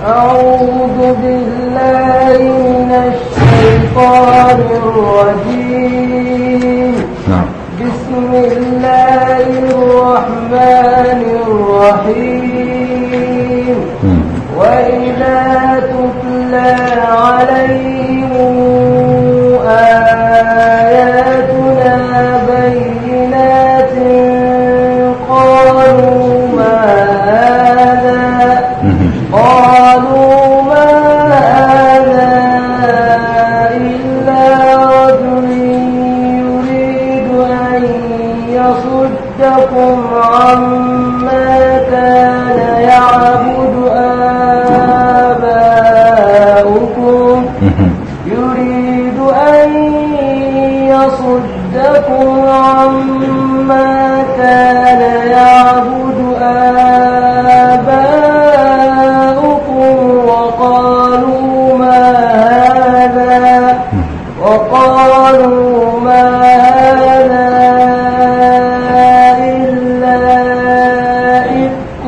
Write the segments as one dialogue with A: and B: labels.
A: أعوذ بالله من الشيطان الرجيم
B: نعم
A: بسم الله الرحمن الرحيم
B: مم.
A: وإذا تتلى عليهم آياتنا بينات قالوا ما هذا
B: مم.
A: قالوا ما هذا إلا رجل يريد أن يصدكم عما كان يعبد آباؤكم
B: مم.
A: يريد أن يصدكم عما كان يعبد آباؤكم وقالوا ما هذا وقالوا ما هذا إلا إفك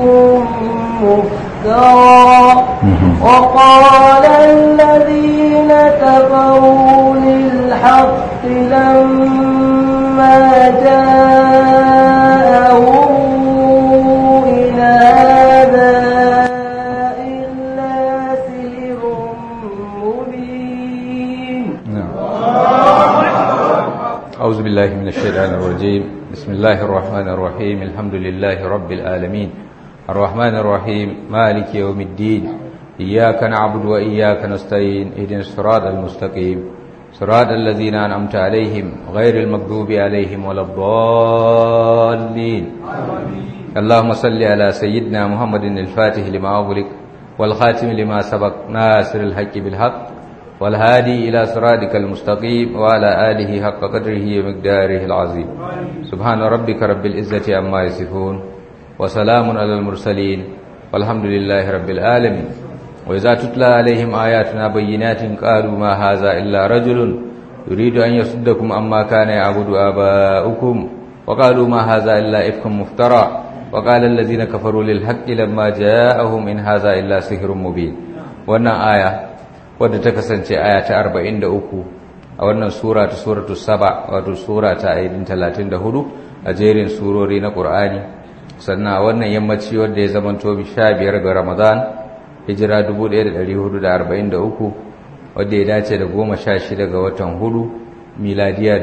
A: مفترى وقال الذين كفروا للحق لما جاءهم إن هذا إلا سحر مبين
B: نعم أعوذ بالله من الشيطان الرجيم بسم الله الرحمن الرحيم الحمد لله رب العالمين الرحمن الرحيم مالك يوم الدين إياك نعبد وإياك نستعين اهدنا الصراط المستقيم صراط الذين أنعمت عليهم غير المغضوب عليهم ولا الضالين اللهم صل على سيدنا محمد الفاتح لما أغلق والخاتم لما سبق ناصر الحق بالحق والهادي إلى صراطك المستقيم وعلى آله حق قدره ومقداره العظيم سبحان ربك رب العزة عما يصفون وسلام على المرسلين والحمد لله رب العالمين وإذا تتلى عليهم آياتنا بينات قالوا ما هذا إلا رجل يريد أن يصدكم عما كان يعبد آباؤكم وقالوا ما هذا إلا إفك مفترى وقال الذين كفروا للحق لما جاءهم إن هذا إلا سحر مبين wannan aya wadda ta kasance aya ta 43 a wannan sura ta suratu saba wato sura ta aidin 34 a jerin surori na Qur'ani sannan a wannan yammaci wadda ya zamanto 15 ga Ramadan hijira 1443 wadda ya dace da 16 ga watan hudu miladiya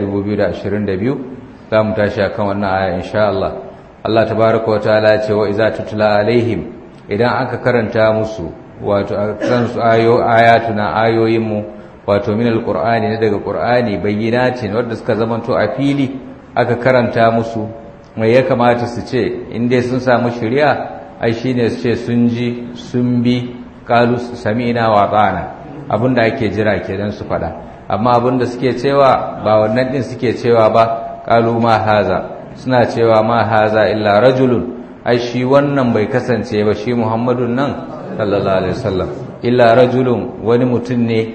B: 2022 za mu tashi akan wannan aya insha Allah Allah tabaraka wa ta'ala ya ce wa iza tutla alaihim idan aka karanta musu wato a kan su ayo ayatuna ayoyinmu wato min alqur'ani ne daga qur'ani bayyinatin wanda suka zamanto a fili aka karanta musu mai ya kamata su ce in dai sun samu shari'a ai shine su ce sun ji sun bi qalu sami'na wa ata'na abinda ake jira kenan su fada amma abinda suke cewa ba wannan din suke cewa ba qalu ma haza suna cewa ma haza illa rajulun ai shi wannan bai kasance ba shi Muhammadun nan sallallahu alaihi wasallam illa rajulun wani mutum ne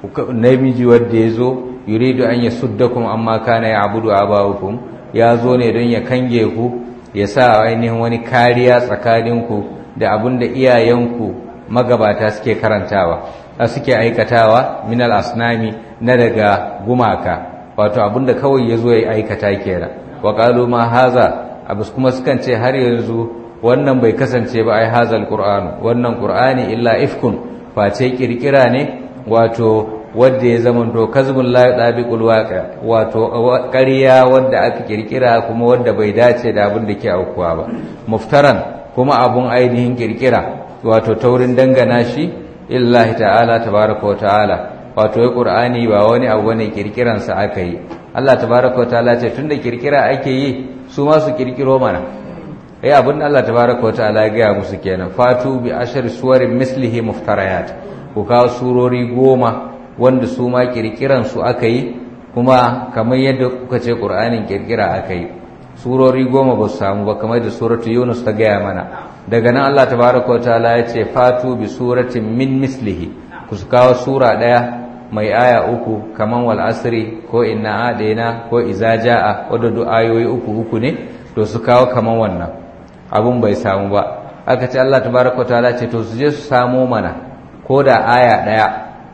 B: namiji wanda yazo yuridu an yasuddakum amma kana ya'budu abaukum ya zo ne don ya kange ku ya sa ainihin wani kariya tsakaninku da abin da iyayenku magabata suke karantawa suke aikatawa minal asnami na daga gumaka wato abin da kawai ya zo ya aikata kenan wa qalu ma haza abus kuma sukan ce har yanzu wannan bai kasance ba ai hazal qur'an wannan qur'ani illa ifkun face kirkira ne wato wanda ya zama to kazbun la yadabiqul waqi wato ƙarya wanda aka kirkira kuma wanda bai dace da abin da ke aukuwa ba muftaran kuma abun ainihin kirkira wato taurin dangana shi illahi ta'ala tabaaraka wa ta'ala wato ya qur'ani ba wani abu ne kirkiran sa aka yi Allah tabaaraka wa ta'ala ce tunda kirkira ake yi su ma su kirkiro mana eh abin Allah tabaaraka wa ta'ala ya ga musu kenan fatu bi ashar suwarin mislihi muftarayat ku kawo surori goma wanda su ma su aka yi kuma kamar yadda kuka ce ƙur'anin kirkira aka yi surori goma ba su samu ba kamar da suratu yunus ta gaya mana daga nan allah tabaraka wa ta'ala ya ce fatu bi suratin min mislihi ku su kawo sura ɗaya mai aya uku kamar wal asri ko inna adaina ko iza ja'a wadda duk ayoyi uku uku ne to su kawo kamar wannan abun bai samu ba aka ce Allah tabaraka ta'ala ce to su je su samo mana ko da aya daya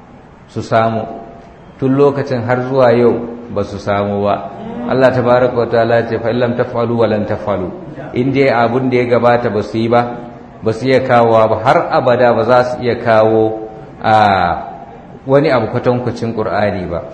B: su samu tun lokacin har zuwa yau ba su samu ba Allah tabaraka ta'ala ce fa illam taf'alu wa lan taf'alu in dai abun da ya gabata ba su yi ba ba su iya kawo ba har abada ba za su iya kawo a wani abu kwatankwacin Qur'ani ba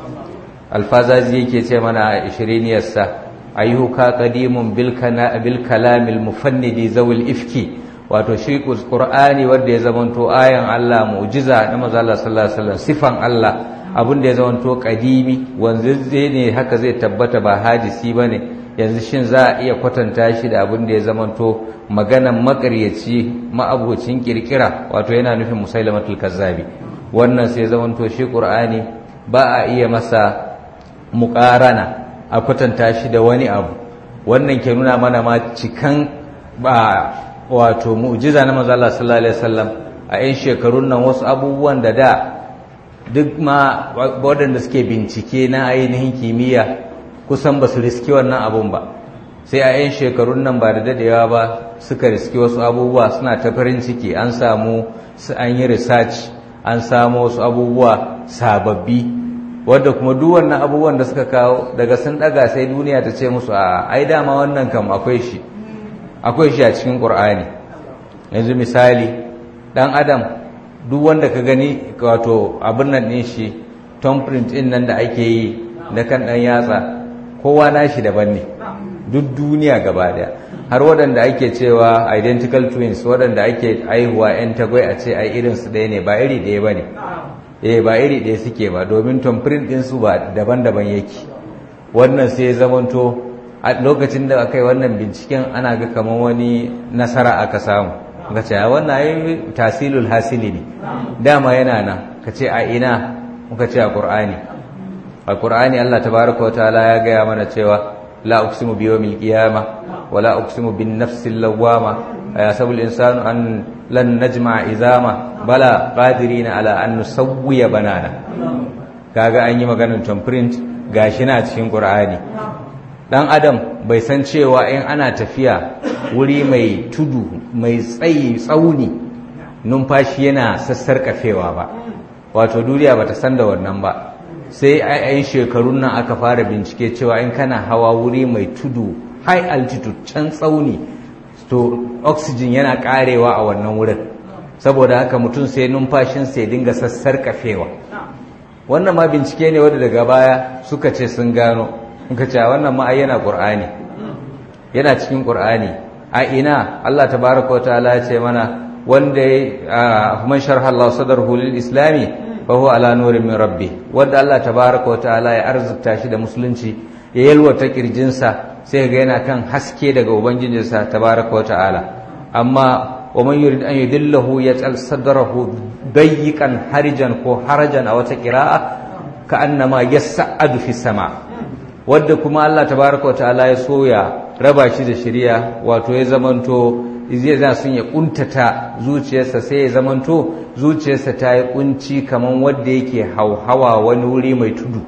B: alfazazi yake ce mana a ishiriniyarsa ayyuka qadimun bil kana bil kalamil mufannidi zawil ifki wato shi qur'ani wanda ya zamanto ayan Allah mu'jiza na manzo Allah sallallahu alaihi wasallam sifan Allah abin da ya zamanto qadimi wanzazze ne haka zai tabbata ba hadisi bane yanzu shin za a iya kwatanta shi da abin da ya zamanto maganan makaryaci ma'abocin kirkira wato yana nufin musailamatul kazzabi wannan sai zamanto shi qur'ani ba a iya masa muƙarana a kwatanta shi da wani abu wannan ke nuna mana ma cikan ba wato mu'jiza na manzo Allah sallallahu alaihi wasallam a yan shekarun nan wasu abubuwan da da duk ma waɗanda suke bincike na ainihin kimiyya kusan ba su riski wannan abun ba sai a yan shekarun nan ba da dadewa ba suka riski wasu abubuwa suna ta farin ciki an samu an yi research an samu wasu abubuwa sababbi wadda kuma duk wannan abubuwan da suka kawo daga sun daga sai duniya ta ce musu a ai dama wannan kam akwai shi akwai shi a cikin Qur'ani yanzu misali dan adam duk wanda ka gani wato abin nan din shi thumbprint din nan da ake yi na kan dan yatsa kowa nashi daban ne duk duniya gaba daya har waɗanda ake cewa identical twins waɗanda ake aihuwa 'yan tagwai a ce ai irinsu ɗaya ne ba iri ɗaya ba ne eh ba iri ɗaya suke ba domin tamfirin ɗinsu ba daban-daban yake wannan sai ya zamanto a lokacin da aka yi wannan binciken ana ga kamar wani nasara aka samu ka ce wannan ai tasilul hasili ne dama yana nan ka ce a ina muka ce a qur'ani a qur'ani Allah tabaraka wa ta'ala ya gaya mana cewa la uqsimu bi yawmil qiyamah wa la uqsimu bin nafsil lawwama ayasabu al-insanu an lan najma izama bala qadirina ala an nusawwiya banana kaga an yi maganar thumbprint gashi na cikin qur'ani dan adam bai san cewa in ana tafiya wuri mai tudu mai tsayi tsauni numfashi yana sassarkafewa ba wato duniya bata san da wannan ba sai a yan shekarun nan aka fara bincike cewa in kana hawa wuri mai tudu high altitude can tsauni to oxygen yana karewa a wannan wurin saboda haka mutum sai numfashin sai dinga sassar kafewa wannan ma bincike ne wanda daga baya suka ce sun gano suka ce wannan ma yana qur'ani yana cikin qur'ani a ina Allah tabaraka wa ta'ala ya ce mana wanda man sharha Allah sadarhu lil islami fa huwa ala nurin min rabbi wanda Allah tabaraka wa ta'ala ya arzuta shi da musulunci ya yalwata kirjinsa sai ga yana kan haske daga ubangijinsa tabaraka wa ta'ala amma wa man yurid an yudillahu yaj'al sadrahu dayyiqan harijan ko harajan a wata qira'a ka annama yas'adu fi sama wanda kuma Allah tabaraka wa ta'ala ya soya raba shi da shari'a wato ya zamanto zai za sun ya kuntata zuciyarsa sai ya zamanto zuciyarsa ta yi kunci kaman wanda yake hauhawa wani wuri mai tudu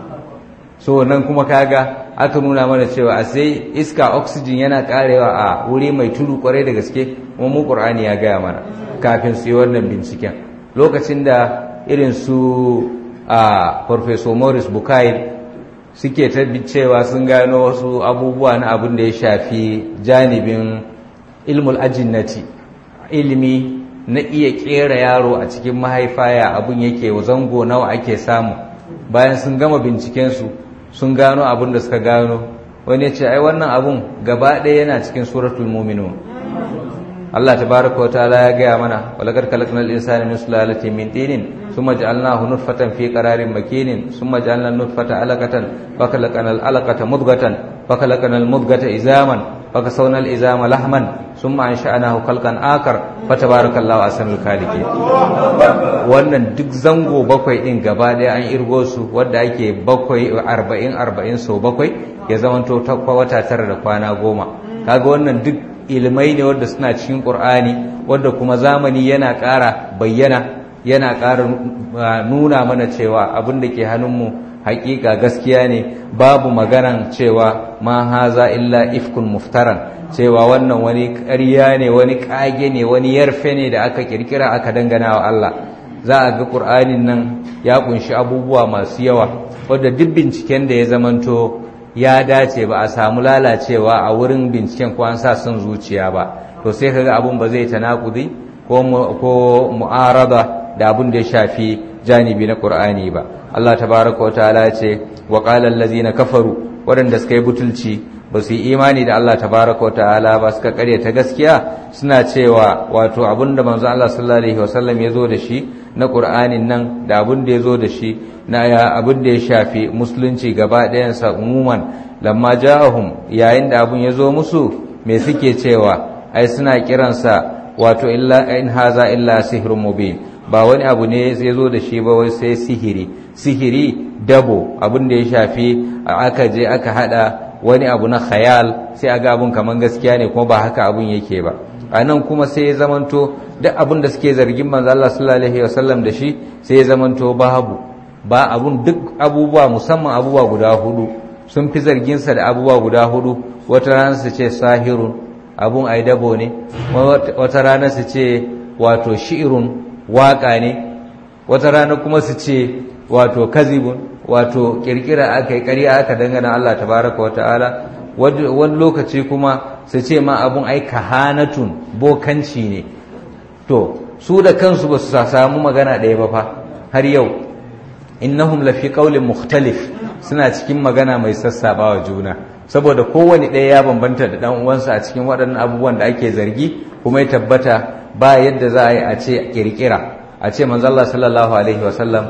B: so nan kuma kaga aka nuna mana cewa a sai iska oxygen yana karewa a wuri mai tudu kwarai da gaske kuma mu qur'ani ya gaya mana kafin su yi wannan binciken lokacin da irin su a professor Morris Bukai suke ta cewa sun gano wasu abubuwa na abin da ya shafi janibin ilmul ajinnati ilimi na iya kera yaro a cikin mahaifa ya abin yake zango nawa ake samu bayan sun gama bincikensu sun gano abin da suka gano wani ya ce ai wannan abun gaba ɗaya yana cikin suratul mu'minun Allah tabaraka wa ta'ala ya gaya mana walaqad khalaqnal insana min sulalatin min tinin thumma ja'alnahu nutfatan fi qararin makinin thumma ja'alna nutfata alaqatan fa khalaqnal alaqata mudghatan fa khalaqnal mudghata izaman fa kasawna al izama lahman thumma ansha'nahu khalqan akar fa tabarakallahu ahsanul khaliqin wannan duk zango bakwai din gaba daya an irgo su wanda ake bakwai 40 40 so bakwai ya zamanto ta wata tara da kwana goma kaga wannan duk ilmai ne wadda suna cikin ƙur'ani wadda kuma zamani yana ƙara bayyana yana ƙara nuna mana cewa abin da ke hannunmu hakika gaskiya ne babu maganan cewa ma haza illa ifkun muftaran cewa wannan wani ƙarya ne wani ƙage ne wani yarfe ne da aka kirkira aka dangana wa Allah za a ga ƙur'anin nan ya kunshi abubuwa masu yawa wadda duk binciken da ya zamanto ya dace ba a samu lalacewa a wurin binciken ko an sa son zuciya ba to sai kaga abun ba zai tanakudi ko ko mu'arada da abun da ya shafi janibi na Qur'ani ba Allah tabaaraka wa ta'ala ce wa qala allazina kafaru waɗanda suka yi butulci ba su yi imani da Allah tabaaraka wa ta'ala ba suka kare ta gaskiya suna cewa wato abun da manzo Allah sallallahu alaihi wasallam ya zo da shi na Qur'anin nan da abun da ya zo da shi na abun da ya shafi musulunci gaba ɗayansa umuman lamma ja'ahum yayin da abun ya zo musu me suke cewa ai suna kiransa wato illa in haza illa sihrun mubin ba wani abu ne ya zo da shi ba wai sai sihiri sihiri dabo abin da ya shafi aka je aka hada wani abu na khayal sai aga abun kaman gaskiya ne kuma ba haka abun yake ba a nan kuma sai ya zamanto duk abin da suke zargin manzo Allah sallallahu alaihi wasallam da shi sai ya zamanto babu ba abun duk abubuwa musamman abubuwa guda hudu sun fi zargin sa da abubuwa guda hudu wata rana su ce sahirun abun ai dabo ne wata rana su ce wato shi'irun waka ne wata rana kuma su ce wato kazibun wato kirkira aka yi ƙarya aka dangana Allah tabaraka wa ta'ala wani lokaci kuma su ce ma abun ai kahanatun bokanci ne to su da kansu ba su samu magana ɗaya ba fa har yau innahum lafi qaulin mukhtalif suna cikin magana mai sassabawa juna saboda kowane ɗaya ya bambanta da ɗan uwansa a cikin waɗannan abubuwan da ake zargi kuma ya tabbata ba yadda za a yi a ce kirkira a ce manzo Allah sallallahu alaihi wasallam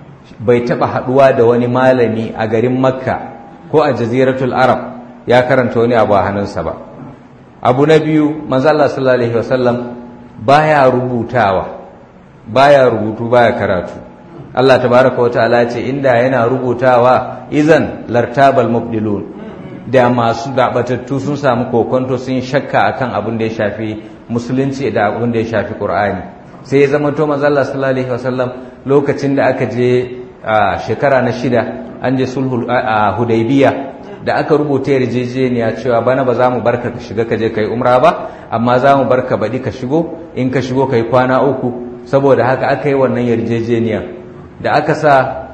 B: bai taɓa haɗuwa da wani malami a garin makka ko a jaziratul arab ya karanta wani abu a hannunsa ba abu na biyu manzo Allah sallallahu alaihi wasallam baya rubutawa baya rubutu baya karatu Allah tabaraka wa ta'ala ce inda yana rubutawa izan lartabal mubdilun da masu dabatattu sun samu kokonto sun shakka akan abin da ya shafi musulunci da abin da ya shafi qur'ani sai ya zama to manzo Allah sallallahu alaihi wasallam lokacin da aka je a shekara na shida an je sulhul a hudaybiya da aka rubuta yarjejeniya cewa bana ba za mu barka ka shiga ka je kai umra ba amma za mu barka baɗi ka shigo in ka shigo kai kwana uku saboda haka aka yi wannan yarjejeniya da aka sa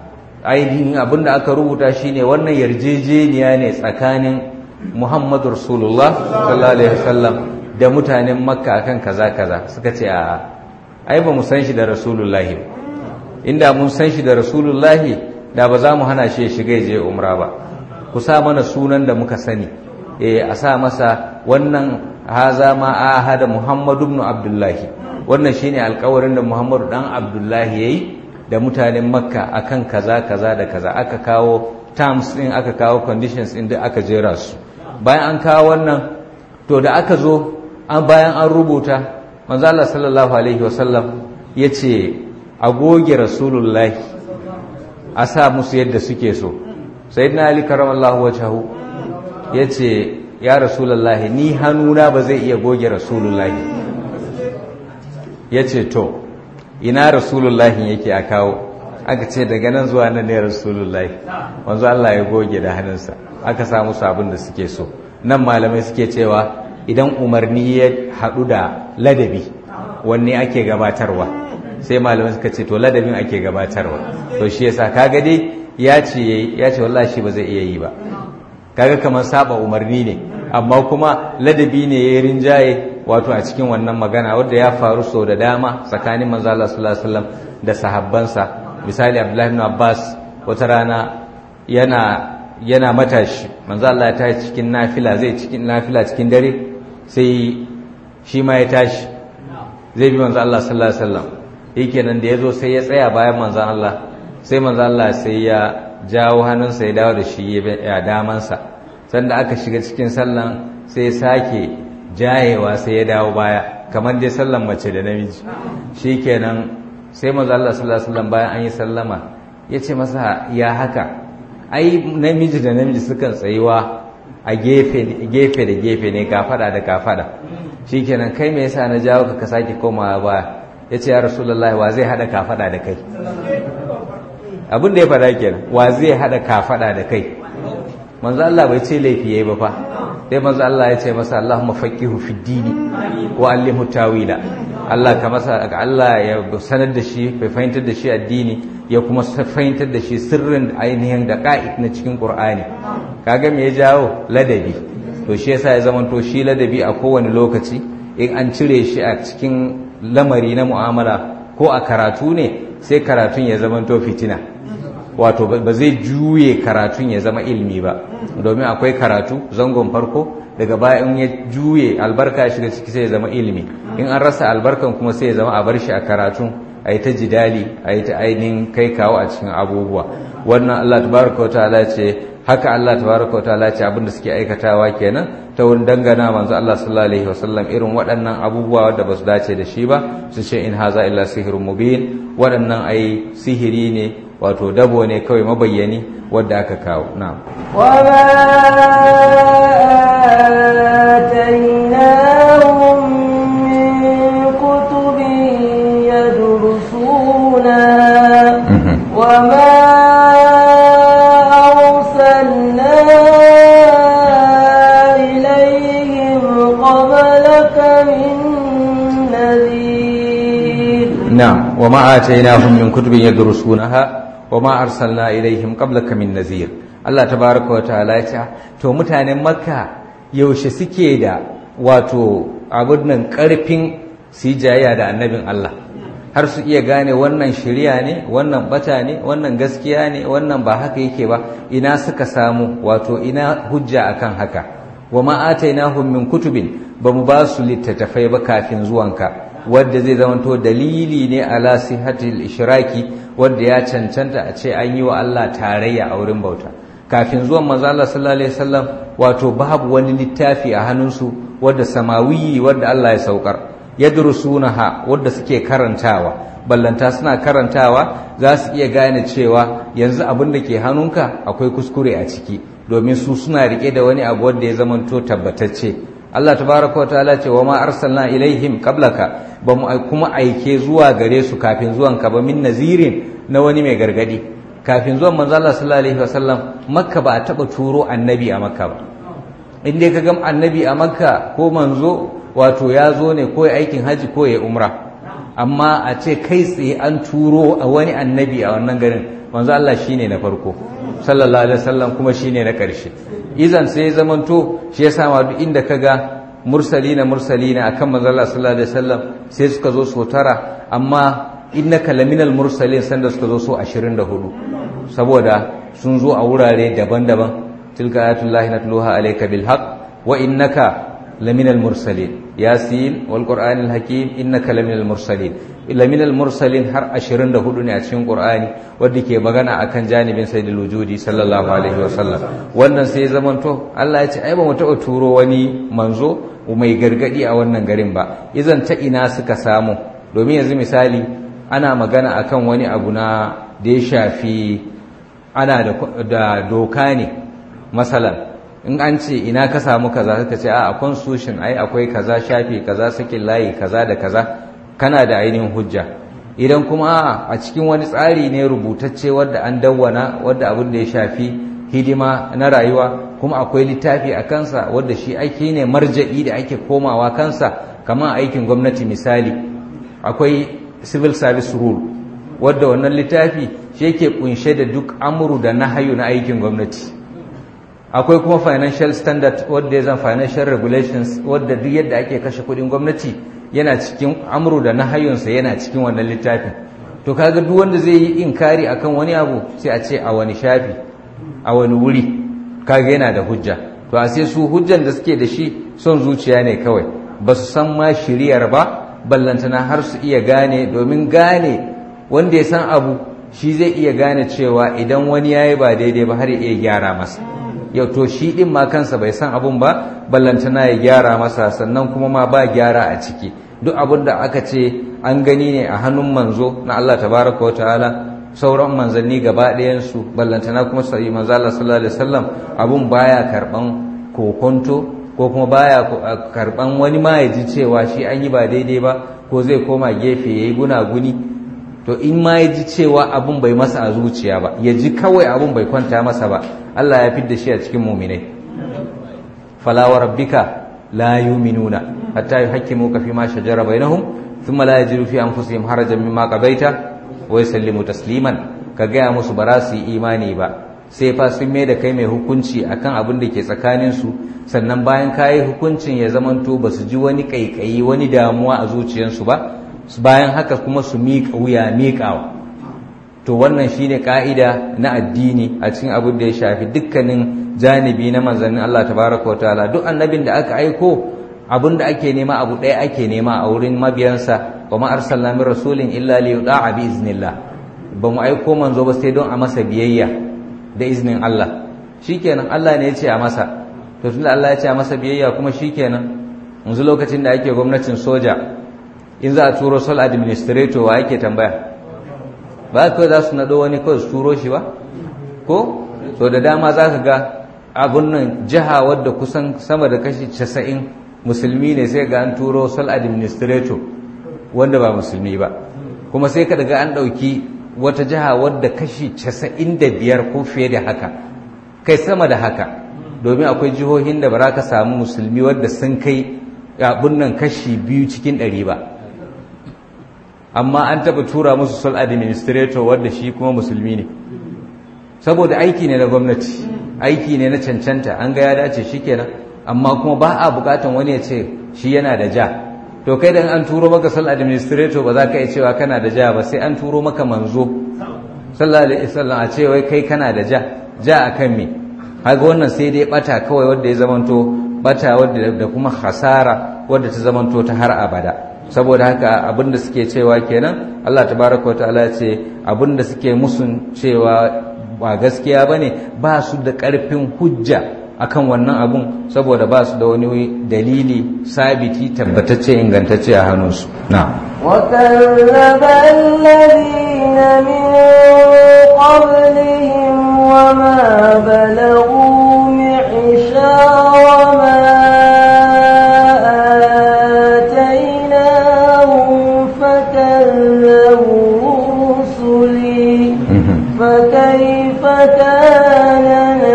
B: ainihin abin da aka rubuta shine wannan yarjejeniya ne tsakanin Muhammadu Rasulullah sallallahu alaihi wasallam da mutanen Makka akan kaza kaza suka ce a ai ba mu san shi da Rasulullahi inda mun san shi da Rasulullahi da ba za mu hana shi ya shiga je umra ba ku sa mana sunan da muka sani eh a sa masa wannan haza ma ahada Muhammadu ibn Abdullahi wannan shine alƙawarin da Muhammadu dan Abdullahi yayi da mutanen Makka akan kaza kaza da kaza aka kawo terms din aka kawo conditions din da aka jera su bayan an kawo wannan to da aka zo an bayan an rubuta manzo Allah sallallahu alaihi wasallam yace a goge rasulullahi a sa musu yadda suke so sayyidina ali karamallahu wajhahu yace ya rasulullahi ni hannuna ba zai iya goge rasulullahi yace to ina rasulullahi yake a kawo aka ce daga nan zuwa nan ne rasulullahi wanzu Allah ya goge da hannunsa aka samu sabon da suke so nan malamai suke cewa idan umarni ya haɗu da ladabi wanne ake gabatarwa sai malamai suka ce to ladabin ake gabatarwa to shi yasa kaga dai ya ce ya ce wallahi shi ba zai iya yi ba kaga kamar saba umarni ne amma kuma ladabi ne ya rinjaye wato a cikin wannan magana wadda ya faru sau da dama tsakanin manzo Allah sallallahu alaihi wasallam da sahabbansa misali Abdullahi ibn Abbas wata rana yana yana matashi manzo Allah ya tashi cikin nafila zai cikin nafila cikin dare sai shi ma ya tashi zai bi manzo Allah sallallahu alaihi wasallam yake nan da yazo sai ya tsaya bayan manzo Allah sai manzo Allah sai ya jawo hannunsa ya dawo da shi ya damansa sanda aka shiga cikin sallan sai sake jayewa sai ya dawo baya kamar dai sallan mace da namiji shikenan sai manzo Allah sallallahu alaihi wasallam bayan an yi sallama yace masa ya haka ai namiji da namiji sukan tsayuwa a gefe gefe da gefe ne kafada da kafada shikenan kai me yasa na jawo ka ka sake komawa baya yace ya rasulullahi wa zai hada kafada da kai abin da ya faɗa kenan wa zai haɗa kafaɗa da kai manzo Allah bai ce laifi yayi ba fa sai manzo Allah ya ce masa Allahumma faqihu fid dini wa allimhu tawila Allah ka masa Allah ya sanar da shi bai fahimtar da shi addini ya kuma fahimtar da shi sirrin ainihin da ka'id na cikin Qur'ani kaga me ya jawo ladabi to shi yasa ya zamanto shi ladabi a kowane lokaci in an cire shi a cikin lamari na mu'amala ko a karatu ne sai karatun ya zamanto fitina wato ba zai juye karatun ya zama ilmi ba domin akwai karatu zangon farko daga baya in ya juye albarka ya shiga ciki sai ya zama ilmi in an rasa albarkan kuma sai ya zama a bar shi a karatun a yi ta jidali a yi ta ainihin kai kawo a cikin abubuwa wannan Allah tabaraka wa ta'ala ce haka Allah tabaraka wa ta'ala ce abinda suke aikatawa kenan ta wurin dangana manzo Allah sallallahu alaihi wasallam irin waɗannan abubuwa da basu dace da shi ba su ce in haza illa sihrun mubin waɗannan ai sihiri ne wato dabo ne kawai mabayyani wadda aka kawo na'am
A: وما آتيناهم من كتب يدرسونها وما أرسلنا إليهم قبلك من نذير
B: نعم وما آتيناهم من كتب يدرسونها وما أرسلنا إليهم قبلك من نذير Allah tabaraka wa ta'ala ya ce to mutanen Makka yaushe suke da wato abin nan karfin su jayya da annabin Allah har su iya gane wannan shirya ne wannan bata ne wannan gaskiya ne wannan ba haka yake ba ina suka samu wato ina hujja akan haka wa ma atainahum min kutubin bamu ba su littattafai ba kafin zuwanka wadda zai zamanto dalili ne ala sihatil ishraki wadda ya cancanta a ce an yi wa Allah tarayya a wurin bauta kafin zuwan manzo Allah sallallahu alaihi wasallam wato babu wani littafi a hannunsu wadda samawiyi wadda Allah ya saukar yadrusunaha wadda suke karantawa ballanta suna karantawa za su iya gane cewa yanzu abin da ke hannunka akwai kuskure a ciki domin su suna rike da wani abu wanda ya zamanto tabbatacce Allah tabaraka wa ta'ala ce wa ma arsalna ilaihim qablaka ba mu kuma aike zuwa gare su kafin zuwan ka ba min nazirin na wani mai gargadi kafin zuwan manzo Allah sallallahu alaihi wasallam makka ba a taba turo annabi a makka ba in dai ka ga annabi a makka ko manzo wato ya zo ne ko ya aikin haji ko ya umra amma a ce kai tsaye an turo a wani annabi a wannan garin manzo Allah shine na farko sallallahu alaihi wasallam kuma shine na ƙarshe izan sai zamanto shi ya sama duk inda kaga mursalina mursalina akan manzo Allah sallallahu alaihi wasallam sai suka zo su tara amma innaka laminal mursalin sanda suka zo so 24 saboda sun zo a wurare daban-daban tilka ayatullahi natluha alayka bil haqq wa innaka laminal mursalin yasin wal qur'anil hakim innaka laminal mursalin laminal mursalin har 24 ne a cikin qur'ani wanda ke magana akan janibin sayyidul wujudi sallallahu alaihi wasallam wannan sai zamanto Allah ya ce ai ba mu taɓa turo wani manzo mai gargadi a wannan garin ba izan ta ina suka samu domin yanzu misali ana magana akan wani abu na da ya shafi ana da doka ne masalan in an ce ina ka samu kaza suka ce a constitution ai akwai kaza shafi kaza sakin layi kaza da kaza kana da ainihin hujja idan kuma a cikin wani tsari ne rubutacce wadda an dawwana wadda abin da ya shafi hidima na rayuwa kuma akwai littafi a kansa wadda shi aiki ne marja'i da ake komawa kansa kamar aikin gwamnati misali akwai civil service rule wadda wannan littafi shi yake kunshe da duk amuru da nahayu na aikin gwamnati akwai kuma financial standard wadda ya zan financial regulations wadda duk yadda ake kashe kudin gwamnati yana cikin amuru da nahayunsa yana cikin wannan littafin to kaga duk wanda zai yi inkari akan wani abu sai a ce a wani shafi a wani wuri kaga yana da hujja to a sai su hujjan da suke da shi son zuciya ne kawai ba su san ma shiriyar ba ballantana har su iya gane domin gane wanda ya san abu shi zai iya gane cewa idan wani ya yi ba daidai ba har ya iya gyara masa yau to shi ɗin ma kansa bai san abun ba ballantana ya gyara masa sannan kuma ma ba gyara a ciki duk abin da aka ce an gani ne a hannun manzo na Allah tabaraka wa ta'ala sauran manzanni gaba ɗayansu ballantana kuma sai manzo Allah sallallahu alaihi wasallam abun baya karban kokonto ko kuma baya karban wani ma ya ji cewa shi an yi ba daidai ba ko zai koma gefe yayi gunaguni to in ma ya ji cewa abun bai masa a zuciya ba ya ji kawai abun bai kwanta masa ba Allah ya fidda shi a cikin muminai fala wa rabbika la yu'minuna hatta yuhaqqimuka fi ma shajara bainahum thumma la yajidu fi anfusihim harajan mimma qadaita wa yusallimu tasliman ka gaya musu ba za su yi imani ba sai fa sun mai da kai mai hukunci akan abin da ke tsakaninsu sannan bayan ka yi hukuncin ya zamanto ba su ji wani ƙaiƙayi wani damuwa a zuciyarsu ba bayan haka kuma su miƙa wuya miƙawa to wannan shine ka'ida na addini a cikin abin da ya shafi dukkanin janibi na manzannin Allah tabaraka wa ta'ala duk annabin da aka aiko abin da ake nema abu ɗaya ake nema a wurin mabiyansa wa ma arsalna min rasulin illa li yuta'a bi iznillah ba mu aiko manzo ba sai don a masa biyayya da iznin Allah shikenan Allah ne ya ce a masa to tunda Allah ya ce a masa biyayya kuma shikenan yanzu lokacin da ake gwamnatin soja in za a turo sol administrator wa yake tambaya ba kawai za su naɗo wani kawai su turo shi ba ko so da dama za ka ga abun nan jiha wadda kusan sama da kashi casa'in musulmi ne sai ga an turo sol administrator wanda ba musulmi ba kuma sai ka daga an ɗauki wata jiha wadda kashi casa'in da biyar ko fiye da haka kai sama da haka domin akwai jihohin da ba za ka samu musulmi wadda sun kai abun nan kashi biyu cikin ɗari ba amma an taɓa tura musu sol administrator wadda shi kuma musulmi ne saboda aiki ne na gwamnati aiki ne na cancanta an ga ya dace shi kenan amma kuma ba a bukatan wani ya ce shi yana da ja to kai dan an turo maka sol administrator ba za ka iya cewa kana da ja ba sai an turo maka manzo sallallahu alaihi wasallam a ce wai kai kana da ja ja akan me kaga wannan sai dai bata kawai wanda ya zamanto bata wadda da kuma hasara wadda ta zamanto ta har abada saboda haka abinda suke cewa kenan Allah tabaraka wa ta'ala ce abinda suke musun cewa ba gaskiya bane ba su da karfin hujja akan wannan abun saboda ba su da wani dalili sabiti tabbatacce ingantacce a hannunsu na
A: وكذب الذين من قبلهم وما بلغوا معشار ما آتيناهم فكذبوا رسلي فكيف كان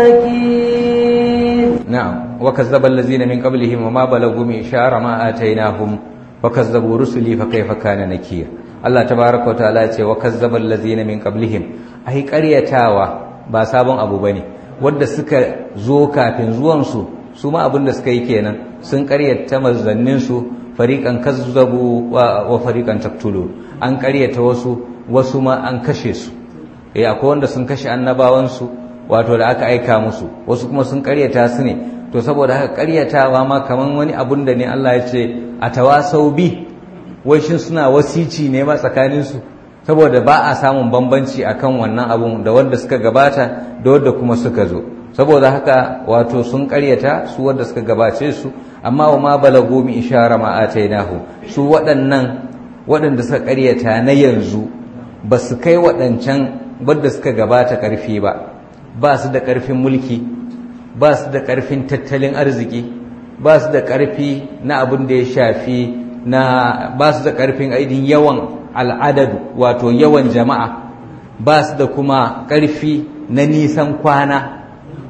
A: نكير
B: نعم وكذب الذين من قبلهم وما بلغوا معشار ما آتيناهم وكذبوا رسلي فكيف كان نكير Allah tabaraka wa ta'ala ce wa kazzabal ladzina min qablihim ai ƙaryatawa ba sabon abu bane wanda suka zo kafin zuwan su su ma abin da suka yi kenan sun ƙaryata manzannin su fariqan kazzabu wa, wa fariqan taqtulu an ƙaryata wasu wasu ma an kashe su eh akwai wanda sun kashe annabawan su wato da aka aika musu wasu kuma sun ƙaryata su ne to saboda haka ƙaryatawa ma kaman wani abun da ne Allah ya ce a tawasau bi wai shin suna wasici ne ma tsakaninsu saboda ba a samun bambanci akan wannan abun da wanda suka gabata da wanda kuma suka zo saboda haka wato sun karyata su wanda suka gabace su amma wa ma balagu mi ishara ma atainahu su waɗannan waɗanda suka karyata na yanzu ba su kai waɗancan wanda suka gabata ƙarfi ba ba su da ƙarfin mulki ba su da ƙarfin tattalin arziki ba su da ƙarfi na abin da ya shafi na ba su da ƙarfin aidin yawan al'adadu wato yawan jama'a ba su da kuma ƙarfi na nisan kwana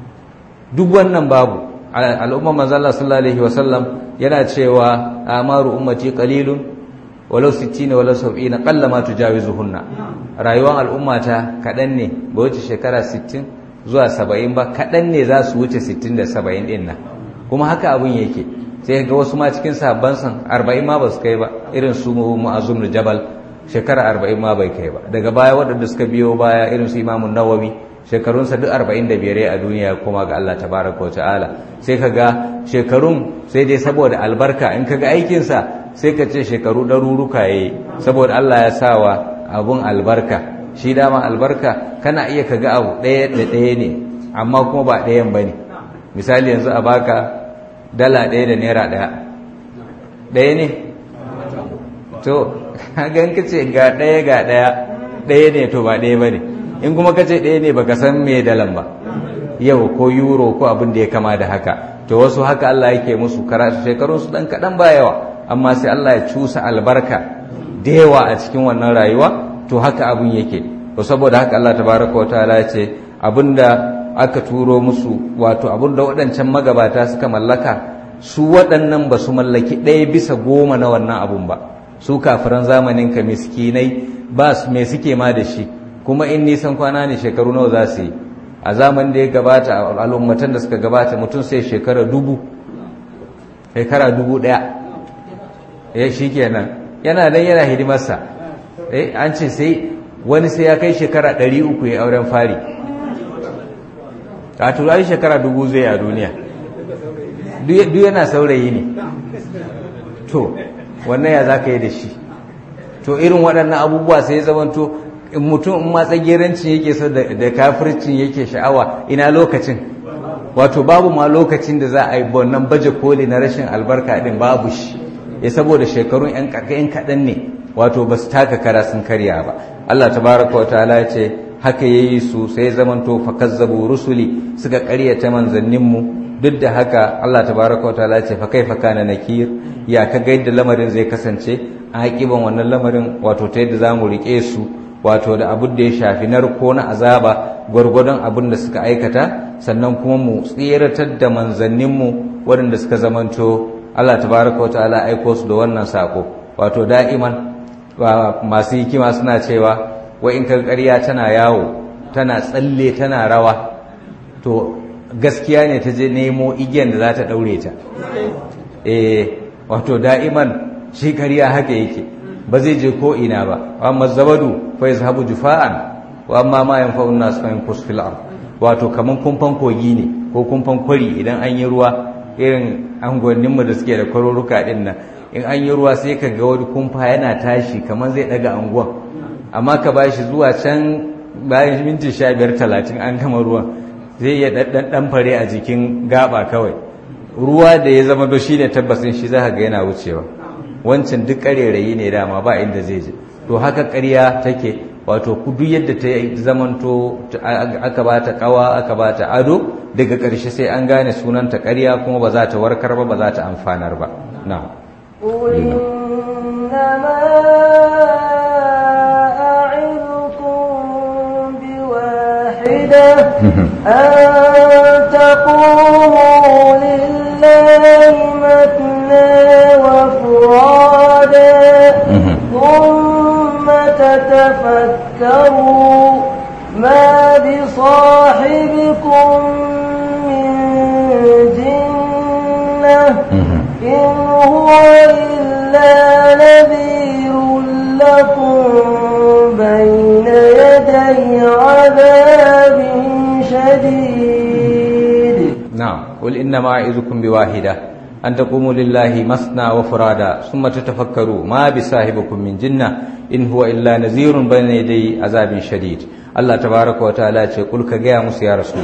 B: duk wannan babu al'umma manzala sallallahu alaihi wasallam yana cewa amaru ummati qalilun walau 60 walau 70 qalla ma tujawizuhunna rayuwar al'ummata kaɗan ne ba wuce shekara 60 zuwa 70 ba kaɗan ne za su wuce 60 da 70 ɗin nan kuma haka abun yake sai ga wasu ma cikin sabban san arba'in ma ba su kai ba irin su mu'azzum da jabal shekara arba'in ma bai kai ba daga baya waɗanda suka biyo baya irin su imamun nawawi shekarunsa duk arba'in da biyar a duniya kuma ga Allah tabaraka wa ta'ala sai ka ga shekarun sai dai saboda albarka in ka ga aikinsa sai ka ce shekaru ɗaruruka ya yi saboda Allah ya sawa abun albarka shi dama albarka kana iya ka ga abu ɗaya da ɗaya ne amma kuma ba ɗayan ba ne misali yanzu a baka dala ɗaya da naira ɗaya ɗaya ne to gan ka ce ga ɗaya ga ɗaya ɗaya ne to ba ɗaya ba ne in kuma ka ce ɗaya ne baka san me dalan ba yau ko euro ko abin da ya kama da haka to wasu haka Allah yake musu karatu shekarun su dan kaɗan ba yawa amma sai Allah ya cusa albarka da yawa a cikin wannan rayuwa to haka abun yake to saboda haka Allah tabaraka wa ta'ala ya ce abinda aka turo musu wato abinda waɗancan magabata suka mallaka su waɗannan ba su mallaki ɗaya bisa goma na wannan abun ba su kafiran zamanin ka miskinai ba su me suke ma da shi kuma in nisan kwana ne shekaru nawa za su yi a zaman da ya gabata a al'ummatan da suka gabata mutum sai shekara dubu shekara dubu ɗaya ya shi kenan yana dan yana hidimarsa eh an ce sai wani sai ya kai shekara ɗari uku ya auren fari a turai shekara dubu zai a duniya duk yana saurayi ne to wannan ya za ka yi da shi to irin waɗannan abubuwa sai ya zamanto mutum in matsa gerancin yake so da kafircin yake sha'awa ina lokacin wato babu ma lokacin da za a yi wannan baje koli na rashin albarka din babu shi ya saboda shekarun yan kaɗan ne wato ba su taka kara sun karya ba Allah tabaraka wa ta'ala ya ce haka yayi su sai zamanto fakazzabu rusuli suka karyata manzanninmu duk da haka Allah tabaraka wa ta'ala ya ce fa kaifa kana nakir ya ka ga yadda lamarin zai kasance a hakiban wannan lamarin wato ta yadda zamu rike su wato da abin da ya shafi narko na azaba gwargwadon abin da suka aikata sannan kuma mu tseratar da manzanninmu waɗanda suka zamanto Allah tabaraka wata'ala aiko su da wannan sako wato da'iman masu hikima suna cewa wa in kan ƙarya tana yawo tana tsalle tana rawa to gaskiya ne ta je nemo igiyan da za ta ɗaure ta eh wato da'iman shi ƙarya haka yake ba zai je ko ina ba amma zabadu fa yazhabu jufa'an wa amma ma yanfa'un nas fa yanqus fil ard wato kaman kumfan kogi ne ko kumfan kwari idan an yi ruwa irin angonnin mu da suke da kwaruruka din nan in an yi ruwa sai ka ga wani kumfa yana tashi kaman zai daga anguwan amma ka bashi zuwa can bayan minti 15 30 an gama ruwan zai iya daddan dan fare a jikin gaba kawai ruwa da ya zama do shine tabbasin shi za ka ga yana wucewa wancan duk ƙarerayi ne dama ba inda zai je to haka ƙarya take wato ku duk yadda ta zamanto aka ba ta ƙawa aka ba ta ado daga ƙarshe sai an gane sunanta ƙarya kuma ba za ta warkar ba ba za ta amfanar ba na
A: أن تقوموا لله مثنى وفرادا ثم تتفكروا ما بصاحبكم من جنة إن هو إلا نذير لكم بين يدي عذاب شديد
B: نعم قل إنما أعظكم بواحدة أن تقوموا لله مثنى وفرادا ثم تتفكروا ما بصاحبكم من جنة إن هو إلا نذير بين يدي عذاب شديد الله تبارك وتعالى يقول كجاء مس يا رسول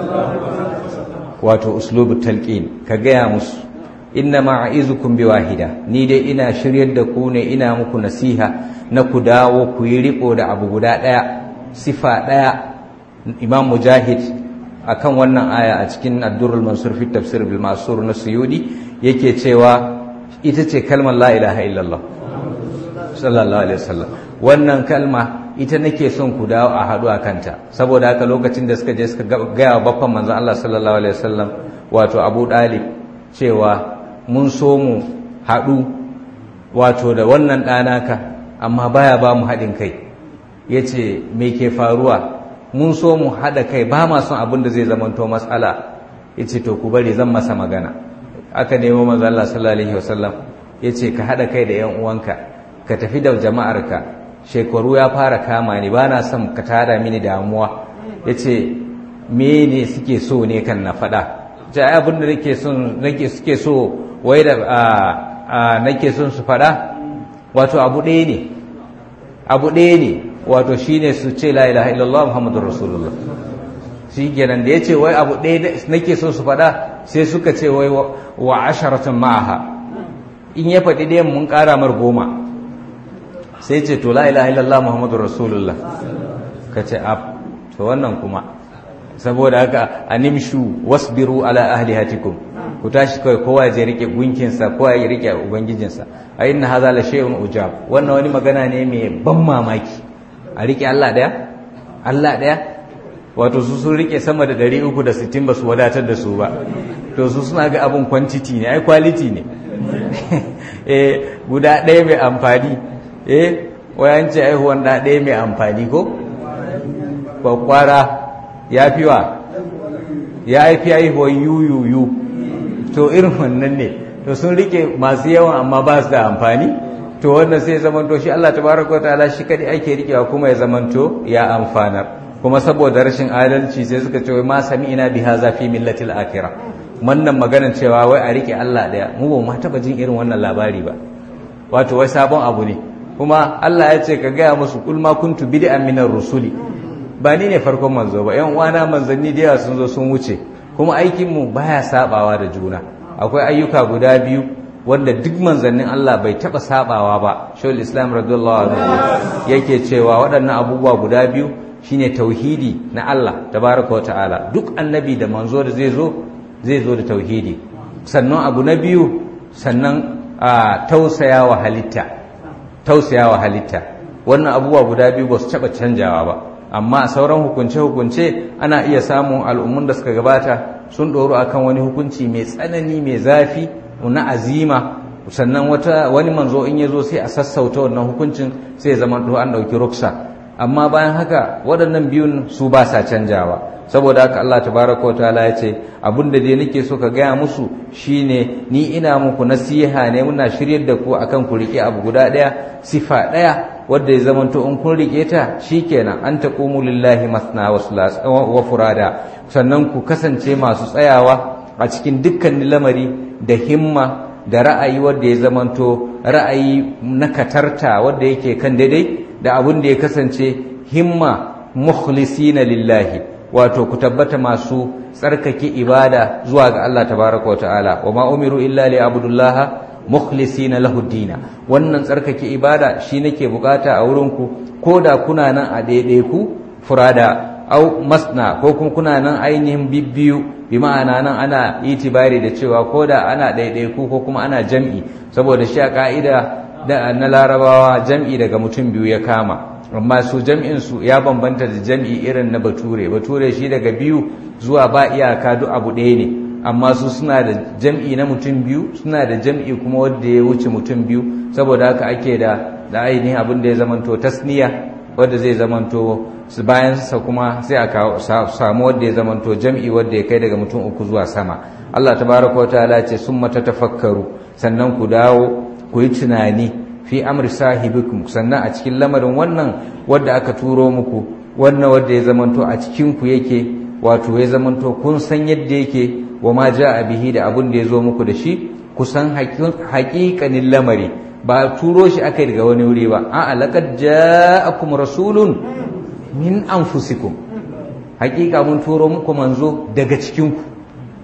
B: wato uslubu talqin ka gaya musu inna ma'izukum biwahida ni dai ina shiryar da ku ne ina muku nasiha na ku dawo ku yi riko da abu guda daya sifa daya imam mujahid akan wannan aya a cikin addurul mansur fi tafsir bil masur na suyudi yake cewa ita ce kalmar la ilaha illallah sallallahu alaihi wasallam wannan kalma ita nake son ku dawo a haɗu a kanta saboda haka lokacin da suka je suka gaya wa baffan manzon Allah sallallahu alaihi wasallam wato Abu Dalib cewa mun so mu haɗu wato da wannan ɗanaka amma baya ba mu haɗin kai yace me ke faruwa mun so mu haɗa kai ba ma son abin da zai zamanto matsala yace to ku bari zan masa magana aka nemo manzon Allah sallallahu alaihi wasallam yace ka haɗa kai da ƴan uwanka ka tafi da jama'arka shekaru ya fara kama ni ba na son ka tada mini damuwa ya ce me ne suke so ne kan na faɗa ja abin da nake son nake suke so wai da nake son su faɗa wato abu ɗaya ne abu ɗaya ne wato shine su ce la ilaha illallah muhammadur rasulullah shi kenan da ya ce wai abu ɗaya nake son su faɗa sai suka ce wai wa asharatun ma'aha in ya faɗi ɗayan mun ƙara mar goma sai ce to la ilaha illallah muhammadur rasulullah ka ce ab to wannan kuma saboda haka animshu wasbiru ala ahlihatikum ku tashi kai kowa ya rike gunkinsa kowa ya rike ubangijinsa a inna hadha la shay'un ujab wannan wani magana ne mai ban mamaki a rike Allah daya Allah daya wato su sun rike sama da 360 ba su wadatar da su ba to su suna ga abin quantity ne ai quality ne eh guda ɗaya mai amfani eh wayanci aihuwan da ɗaya mai amfani ko kwakwara ya fi wa ya haifi haihuwan yuyuyu to irin wannan ne to sun rike masu yawan amma ba su da amfani to wannan sai zamanto shi Allah tabaraka wataala shi kadai ake rikewa kuma ya zamanto ya amfanar kuma saboda rashin adalci sai suka ce ma sami'ina bi hadha fi millatil akhirah wannan maganar cewa wai a rike Allah daya mu ba mu taba jin irin wannan labari ba wato wai sabon abu ne kuma Allah ya ce ka gaya musu kul ma kuntu bid'an minar rusuli ba ni ne farkon manzo ba yan uwana manzanni da yawa sun zo sun wuce kuma aikin mu baya sabawa da juna akwai ayyuka guda biyu wanda duk manzannin Allah bai taba sabawa ba shawul islam radiyallahu anhu yake cewa waɗannan abubuwa guda biyu shine tauhidi na Allah tabaraka wa ta'ala duk annabi da manzo da zai zo zai zo da tauhidi sannan abu na biyu sannan a tausayawa halitta tausayawa halitta wannan abubuwa guda biyu ba su taɓa canjawa ba amma a sauran hukunce-hukunce ana iya samun al'ummun da suka gabata sun ɗoro akan wani hukunci mai tsanani mai zafi na azima sannan wata wani manzo in ya zo sai a sassauta wannan hukuncin sai zama to an ɗauki ruksa amma bayan haka waɗannan biyun su ba sa canjawa saboda haka Allah tabaraka wa ta'ala ya ce abinda dai nake so ka gaya musu shine ni ina muku nasiha ne muna shiryar da ku akan ku rike abu guda daya sifa daya wanda ya zamanto in kun rike ta shikenan an taqumu lillahi masna wa furada sannan ku kasance masu tsayawa a cikin dukkan lamari da himma da ra'ayi wanda ya zamanto ra'ayi na katarta wanda yake kan daidai da abin da ya kasance himma mukhlisina lillahi wato ku tabbata masu tsarkake ibada zuwa ga Allah tabaraka wa ta'ala wa ma umiru illa li abudullaha mukhlisina lahu dina wannan tsarkake ibada shi nake bukata a wurin ku koda kuna nan a daidai ku furada au masna ko kuma kuna nan ainihin bibbiyu bi ma'ana nan ana itibari da cewa koda ana daidai ku ko kuma ana jam'i saboda shi a ka'ida da na larabawa jam'i daga mutum biyu ya kama amma su jam'insu ya bambanta da jam'i irin na bature bature shi daga biyu zuwa ba iyaka duk abu ɗaya ne amma su suna da jam'i na mutum biyu suna da jam'i kuma wanda ya wuce mutum biyu saboda haka ake da da ainihin abin da ya zamanto tasniya wanda zai zamanto su bayan sa kuma sai a samu wanda ya zamanto jam'i wanda ya kai daga mutum uku zuwa sama Allah tabaraka wa ta'ala ce summa tatafakkaru sannan ku dawo ku yi tunani fi amri sahibikum sannan a cikin lamarin wannan wadda aka turo muku wannan wadda ya zamanto a cikin ku yake wato ya zamanto kun san yadda yake wa ma a bihi da abun da ya zo muku da shi ku san haƙiƙanin lamari ba turo shi aka daga wani wuri ba a'a laqad ja'akum rasulun min anfusikum haƙiƙa mun turo muku manzo daga cikin ku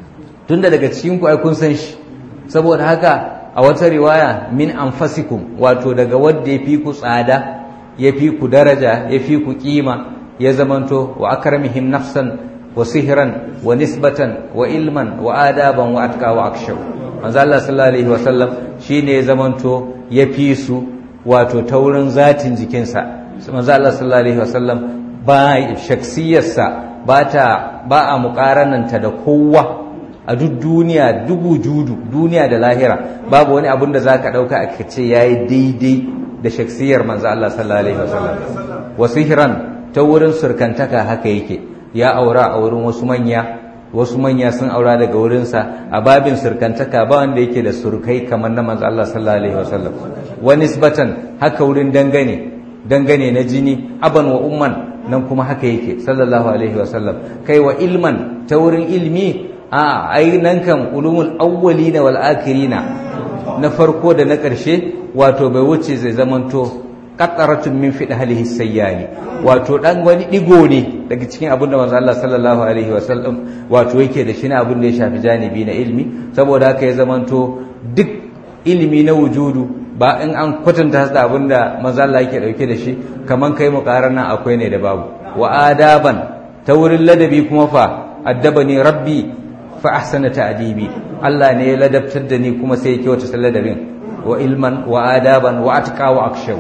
B: tunda daga cikin ku ai kun san shi saboda haka a wata riwaya min anfasikum wato daga wadda ya fi ku tsada ya fi ku daraja ya fi ku kima ya zamanto wa akramihim nafsan wa sihran wa nisbatan wa ilman wa adaban wa atqa wa akshaw manzo Allah sallallahu alaihi wa sallam shine ya zamanto ya fi su wato taurin zatin jikinsa manzo Allah sallallahu alaihi wa sallam ba shaksiyarsa ba ta ba a muƙarananta da kowa a duk duniya dubu judu duniya da lahira babu wani abun da zaka dauka aka ce yayi daidai da shaksiyar manzo Allah sallallahu alaihi wasallam wasihran ta wurin surkantaka haka yake ya aura a wurin wasu manya wasu manya sun aura daga wurinsa a babin surkantaka ba wanda yake da surkai kamar na manzo Allah sallallahu alaihi wasallam wa nisbatan haka wurin dangane dangane na jini aban wa umman nan kuma haka yake sallallahu alaihi wasallam kai wa ilman ta wurin ilmi a ai nan kan ulumul awwalina wal akhirina na farko da na ƙarshe wato bai wuce zai zamanto qataratun min fidhalihi sayyani wato dan wani digo ne daga cikin abin da manzo Allah sallallahu alaihi wasallam wato yake da shi ne abin da ya shafi janibi na ilmi saboda haka ya zamanto duk ilimi na wujudu ba in an kwatanta da abin da manzo Allah yake dauke da shi kaman kai muqarana akwai ne da babu wa adaban ta wurin ladabi kuma fa addabani rabbi fa ahsana ta'dibi Allah ne ya ladabtar da ni kuma sai ya kyauta ladabin wa ilman wa adaban wa atqa wa akshaw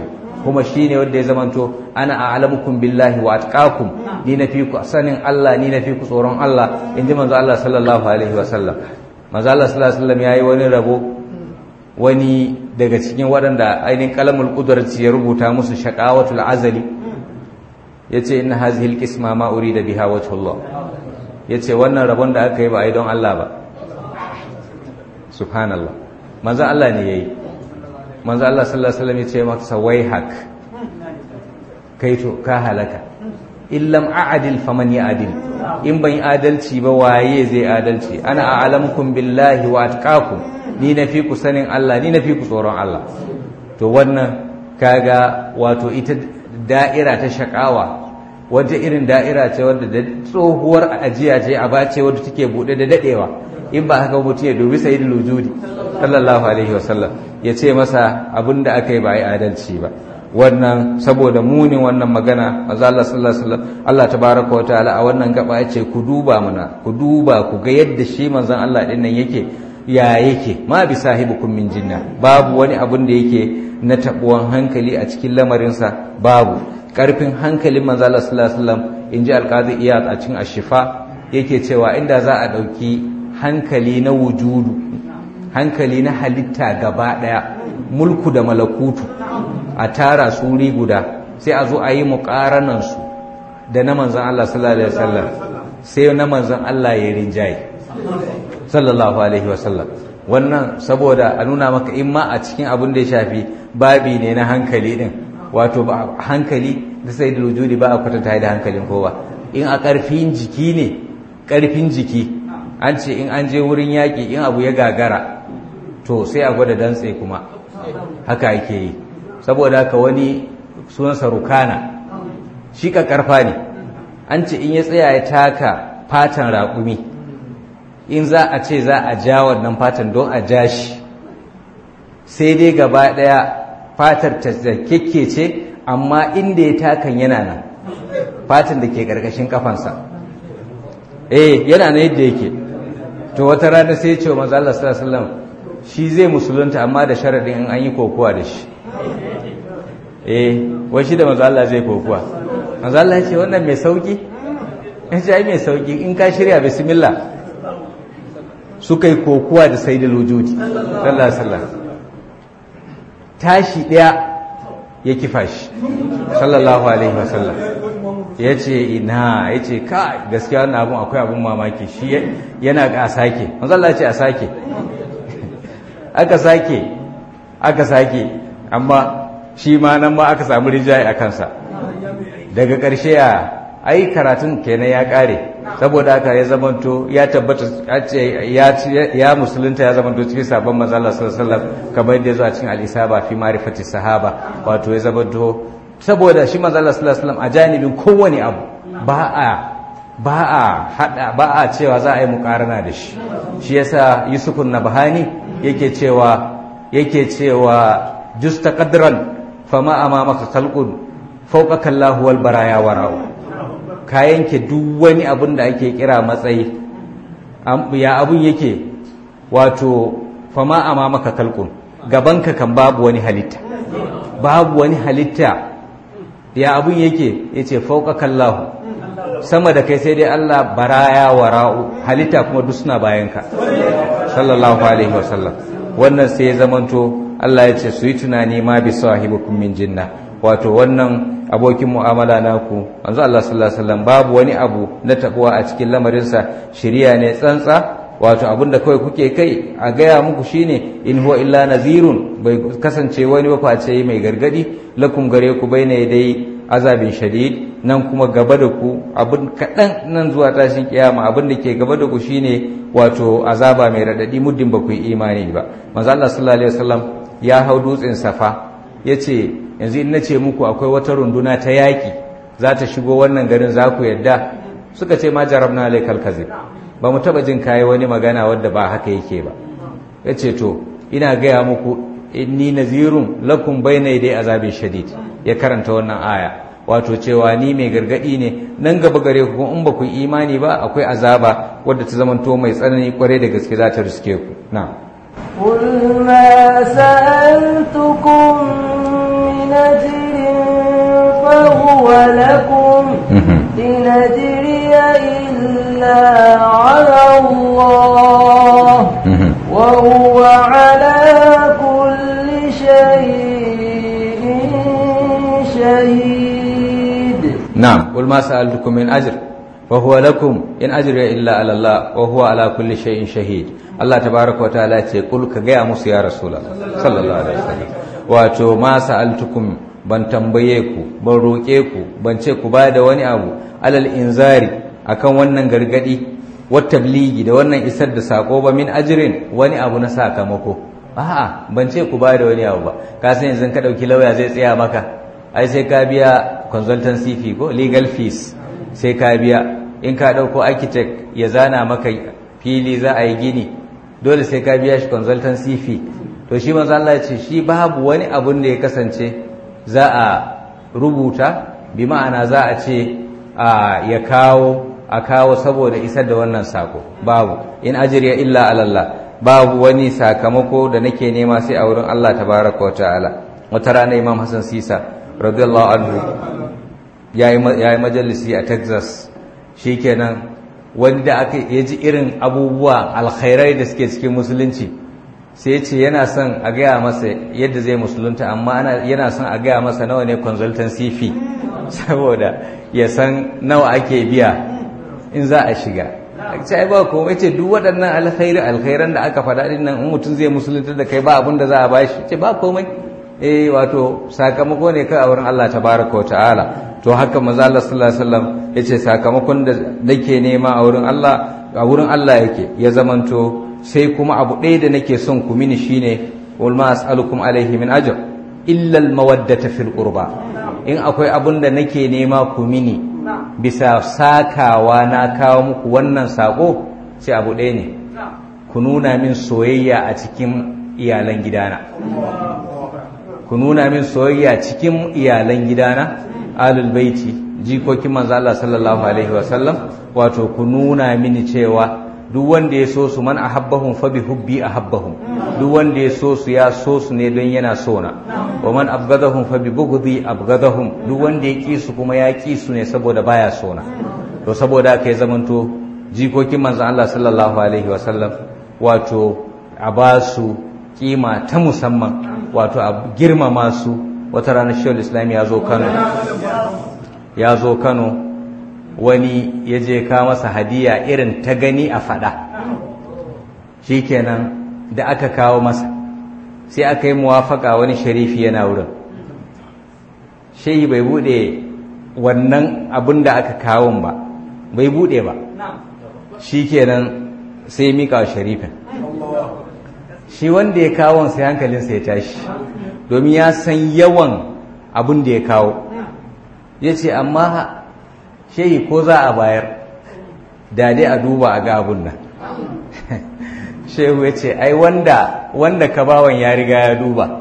B: kuma shine wanda ya zamanto ana a'lamukum billahi wa atqakum ni nafi ku sanin Allah ni nafi ku tsoron Allah inji manzo Allah sallallahu alaihi wasallam manzo Allah sallallahu alaihi wasallam yayi wani rabo wani daga cikin waɗanda ainihin kalamul qudrati ya rubuta musu shaqawatul azali yace inna hadhihi alqisma ma urida biha wajhullah yace wannan rabon da aka yi ba ai don Allah ba subhanallah manzo Allah ne yayi manzo Allah sallallahu alaihi wasallam yace masa waihak kaito ka halaka illam a'dil faman ya'dil in ban adalci ba waye zai adalci ana a'lamukum billahi wa atqakum ni nafi ku sanin Allah ni nafi ku tsoron Allah to wannan kaga wato ita da'ira ta shakawa wata irin da'ira ce wadda da tsohuwar ajiya ce a bace wadda take bude da dadewa in ba haka mutum ya dubi sayyidul wujudi sallallahu alaihi wasallam ya ce masa abinda aka yi ba yi adalci ba wannan saboda munin wannan magana manzo Allah sallallahu alaihi wasallam Allah tabaaraka wa ta'ala a wannan gaba yace ku duba mana ku duba ku ga yadda shi manzon Allah din nan yake ya yake ma bi sahibukum min jinna babu wani abun da yake na tabuwan hankali a cikin lamarinsa babu karfin hankalin manzo Allah sallallahu alaihi wasallam inji alqazi iyad a cikin ashifa yake cewa inda za a dauki hankali na wujudu hankali na halitta gaba daya mulku da malakutu a tara su wuri guda sai a zo a yi muƙaranansu da na manzan Allah sallallahu alaihi wasallam sai na manzan Allah ya rinjaye sallallahu alaihi wasallam wannan saboda a nuna maka in ma a cikin abin da ya shafi babi ne na hankali din wato ba hankali da sai da wujudi ba a kwatanta da hankalin kowa in a ƙarfin jiki ne ƙarfin jiki an ce in an je wurin yaƙi in abu ya gagara to sai a gwada dantse kuma haka yake yi saboda haka wani sunansa rukana shi ka karfa ne an ce in ya tsaya ya taka fatan raƙumi in za a ce za a ja wannan fatan don a ja shi sai dai gaba ɗaya fatar ta ce amma inda ya takan yana nan fatan da ke ƙarƙashin kafansa eh yana nan yadda yake to wata rana sai ya ce wa manzo Allah sallallahu alaihi wasallam shi zai musulunta amma da sharadin in an yi kokowa da shi eh wai shi da manzo Allah zai kokuwa manzo Allah ya ce wannan mai sauki in ce ai mai sauki in ka shirya bismillah suka yi kokuwa da sayyidul wujudi sallallahu alaihi wasallam tashi daya ya kifa shi sallallahu alaihi wasallam ya ce ina ya ce ka gaskiya wannan abun akwai abun mamaki shi yana ga a sake manzo Allah ya ce a sake aka sake aka sake amma shi ma nan ma aka samu rijaye a kansa daga ƙarshe ya ai karatun kenan ya ƙare saboda haka ya zamanto ya tabbata ya musulunta ya zamanto cikin sabon manzala sallallahu alaihi wasallam kamar yadda ya zo a cikin al-isaba fi ma'rifati sahaba wato ya zamanto saboda shi manzala sallallahu alaihi wasallam a janibin kowane abu ba a ba a hada ba a cewa za a yi mukarana da shi shi yasa yusufun nabhani yake cewa yake cewa justa qadran fama amamaka khalqun fawqaka Allahu wal baraya wara'u ka yanke duk wani abin da ake kira matsayi ya abun yake wato fama amamaka khalqun gabanka kan babu wani halitta babu wani halitta ya abun yake yace fawqaka Allahu sama da kai sai dai Allah baraya wara'u halitta kuma duk suna bayanka sallallahu alaihi wasallam wannan sai ya zamanto Allah ya ce su yi tunani ma bi sahibukum min jinna wato wannan abokin mu'amala naku manzo Allah sallallahu alaihi wasallam babu wani abu na tabuwa a cikin lamarinsa shiriya ne tsantsa wato abinda kawai kuke kai a gaya muku shine in huwa illa nazirun bai kasance wani waface mai gargadi lakum gare ku baina dai azabin shadid nan kuma gaba da ku abin kaɗan nan zuwa tashin kiyama abin da ke gaba da ku shine wato azaba mai raɗaɗi muddin ba ku yi imani ba manzo Allah sallallahu alaihi wasallam ya hau dutsen safa yace yanzu in nace muku akwai wata runduna ta yaki za ta shigo wannan garin za ku yadda suka ce ma jarabna alaikal kazib ba mu taba jin kai wani magana wadda ba haka yake ba yace to ina gaya muku inni nazirun lakum bayna yaday azabin shadid ya karanta wannan aya wato cewa ni mai gargadi ne nan gaba gare ku in ba ku imani ba akwai azaba wadda ta zamanto mai tsanani kwarai da gaske za ta riske ku na
A: قل ما سألتكم من أجر لكم إن أجري إلا على الله وهو على كل شيء شهيد
B: نعم قل ما سألتكم من أجر فهو لكم إن أجري إلا على الله وهو على كل شيء شهيد الله تبارك وتعالى يقول كجاء موسى يا رسول الله صلى الله عليه وسلم wato ma sa'altukum ban tambaye ku ban roƙe ku ban ce ku ba da wani abu alal inzari akan wannan gargadi wata tabligi da wannan isar da sako ba min ajirin wani abu na sakamako a'a ban ce ku ba da wani abu ba ka san yanzu ka dauki lauya zai tsaya maka ai sai ka biya consultancy fee ko legal fees sai ka biya in ka dauko architect ya zana maka fili za a yi gini dole sai ka biya shi consultancy fee to shi manzo Allah ya ce shi babu wani abun da ya kasance za a rubuta bi ma'ana za a ce a ya kawo a kawo saboda isar da wannan sako babu in ajriya illa ala Allah babu wani sakamako da nake nema sai a wurin Allah tabaraka wa ta'ala wata rana Imam Hassan Sisa radiyallahu anhu yayi yayi majalisi a Texas shikenan wanda aka yaji irin abubuwa alkhairai da suke cikin musulunci sai ya ce yana son a gaya masa yadda zai musulunta amma yana son a gaya masa nawa ne consultancy fee saboda ya san nawa ake biya in za a shiga ce ai ba komai ce duk waɗannan alkhairi alkhairan da aka faɗa din nan in mutum zai musulunta da kai ba abin da za a bashi ce ba komai eh wato sakamako ne kai a wurin Allah tabaraka wa ta'ala to haka manzo Allah sallallahu alaihi wasallam yace sakamakon da nake nema a wurin Allah a wurin Allah yake ya zamanto sai kuma abu ɗaya da nake son ku mini shine wal ma as'alukum alaihi min ajr illa al mawaddata fil qurba in akwai abun da nake nema ku mini bisa sakawa na kawo muku wannan sako sai abu ɗaya ne ku nuna min soyayya a cikin iyalan gidana ku nuna min soyayya cikin iyalan gidana alul baiti jikokin manzo Allah sallallahu alaihi wasallam wato ku nuna mini cewa duk wanda ya so su man ahabbahum fa bi hubbi ahabbahum duk wanda ya so su ya so su ne don yana so na wa man abgadahum fa bi bughdi abgadahum duk wanda ya ki su kuma ya ki su ne saboda baya so na to saboda kai zamanto jikokin manzo Allah sallallahu alaihi wasallam wato a ba su kima ta musamman wato a girmama su wata ranar shawul islam ya zo Kano ya zo Kano wani ya je ka masa hadiya irin ta gani a fada shikenan da aka kawo masa sai aka yi muwafaka wani sharifi yana wurin shehi bai bude wannan abin da aka kawon ba bai bude ba shikenan sai mika wa sharifin shi wanda ya kawon sai hankalinsa ya tashi domin ya san yawan abin da ya kawo ya ce amma shehi ko za a bayar da dai a duba a ga abun nan shehu ya ce ai wanda wanda ka bawan ya riga ya duba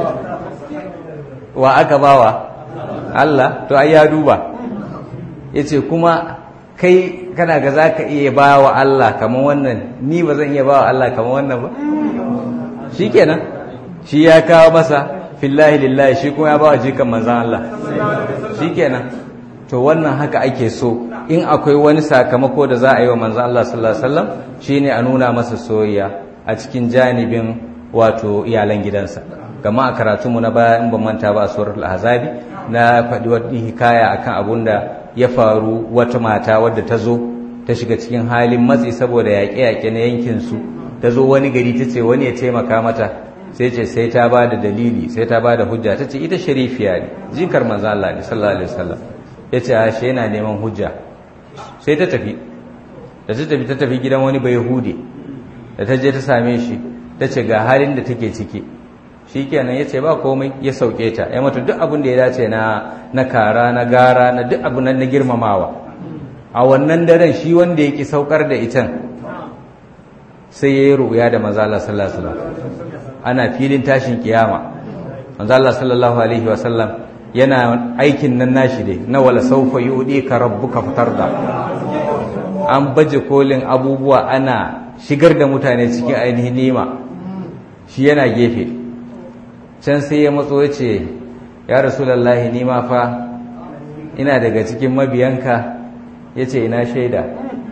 B: wa aka bawa Allah to ai ya duba ya ce kuma kai kana ga za ka iya ba wa Allah kamar wannan ni ba zan iya ba wa Allah kamar wannan ba shi kenan shi ya kawo masa fillahi lillahi shi kuma ya ba wa jikan manzan Allah shi kenan to wannan haka ake so in akwai wani sakamako da za a yi wa manzan Allah sallallahu alaihi wasallam shine a nuna masa soyayya a cikin janibin wato iyalan gidansa gama a karatunmu na baya in ban manta ba a suratul ahzabi na faɗi wani hikaya akan abun da ya faru wata mata wadda ta zo ta shiga cikin halin matsi saboda yaƙe-yaƙe na yankin su ta zo wani gari ta ce wani ya taimaka mata sai ce sai ta ba da dalili sai ta ba da hujja ta ce ita sharifiya ne jikar manzan Allah ne sallallahu alaihi wasallam ya ce a shi yana neman hujja sai ta tafi da ta tafi ta tafi gidan wani bai hude da ta je ta same shi ta ce ga halin da take ciki shi kenan ya ce ba komai ya sauke ta ya mata duk abin da ya dace na na kara na gara na duk abin na girmamawa a wannan daren shi wanda ya ki saukar da itan sai ya yi ru'ya da manzo Allah sallallahu alaihi wasallam ana filin tashin kiyama manzo Allah sallallahu alaihi wasallam yana aikin nan nashi dai na wala saufa ka rabbuka fatarda an baje kolin abubuwa ana shigar da mutane cikin ainihin nima shi yana gefe can sai ya matso ya ce ya rasulullahi nima fa ina daga cikin mabiyanka ya ce ina shaida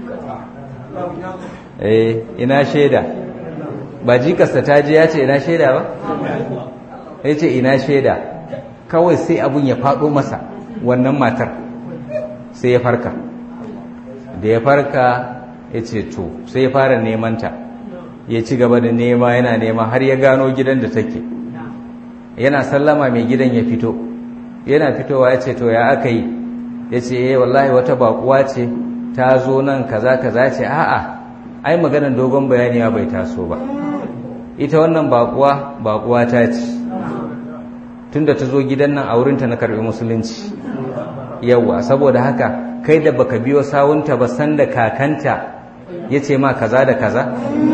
B: eh ina shaida ba jikarsa ta je ya ce ina shaida ba ya ce ina shaida kawai sai abun ya faɗo masa wannan matar sai ya farka da ya farka ya ce to sai ya fara nemanta ya ci gaba da nema yana nema har ya gano gidan da take yana sallama mai gidan ya fito yana fitowa ya ce to ya aka yi ya ce eh wallahi wata bakuwa ce ta zo nan kaza kaza ce a'a ai maganar dogon bayani bai taso ba ita wannan bakuwa bakuwa ta ce tunda ta zo gidan nan a wurinta na karbi musulunci yawa saboda haka kai da baka biyo sawunta ba san da kakanta ya ce ma kaza da kaza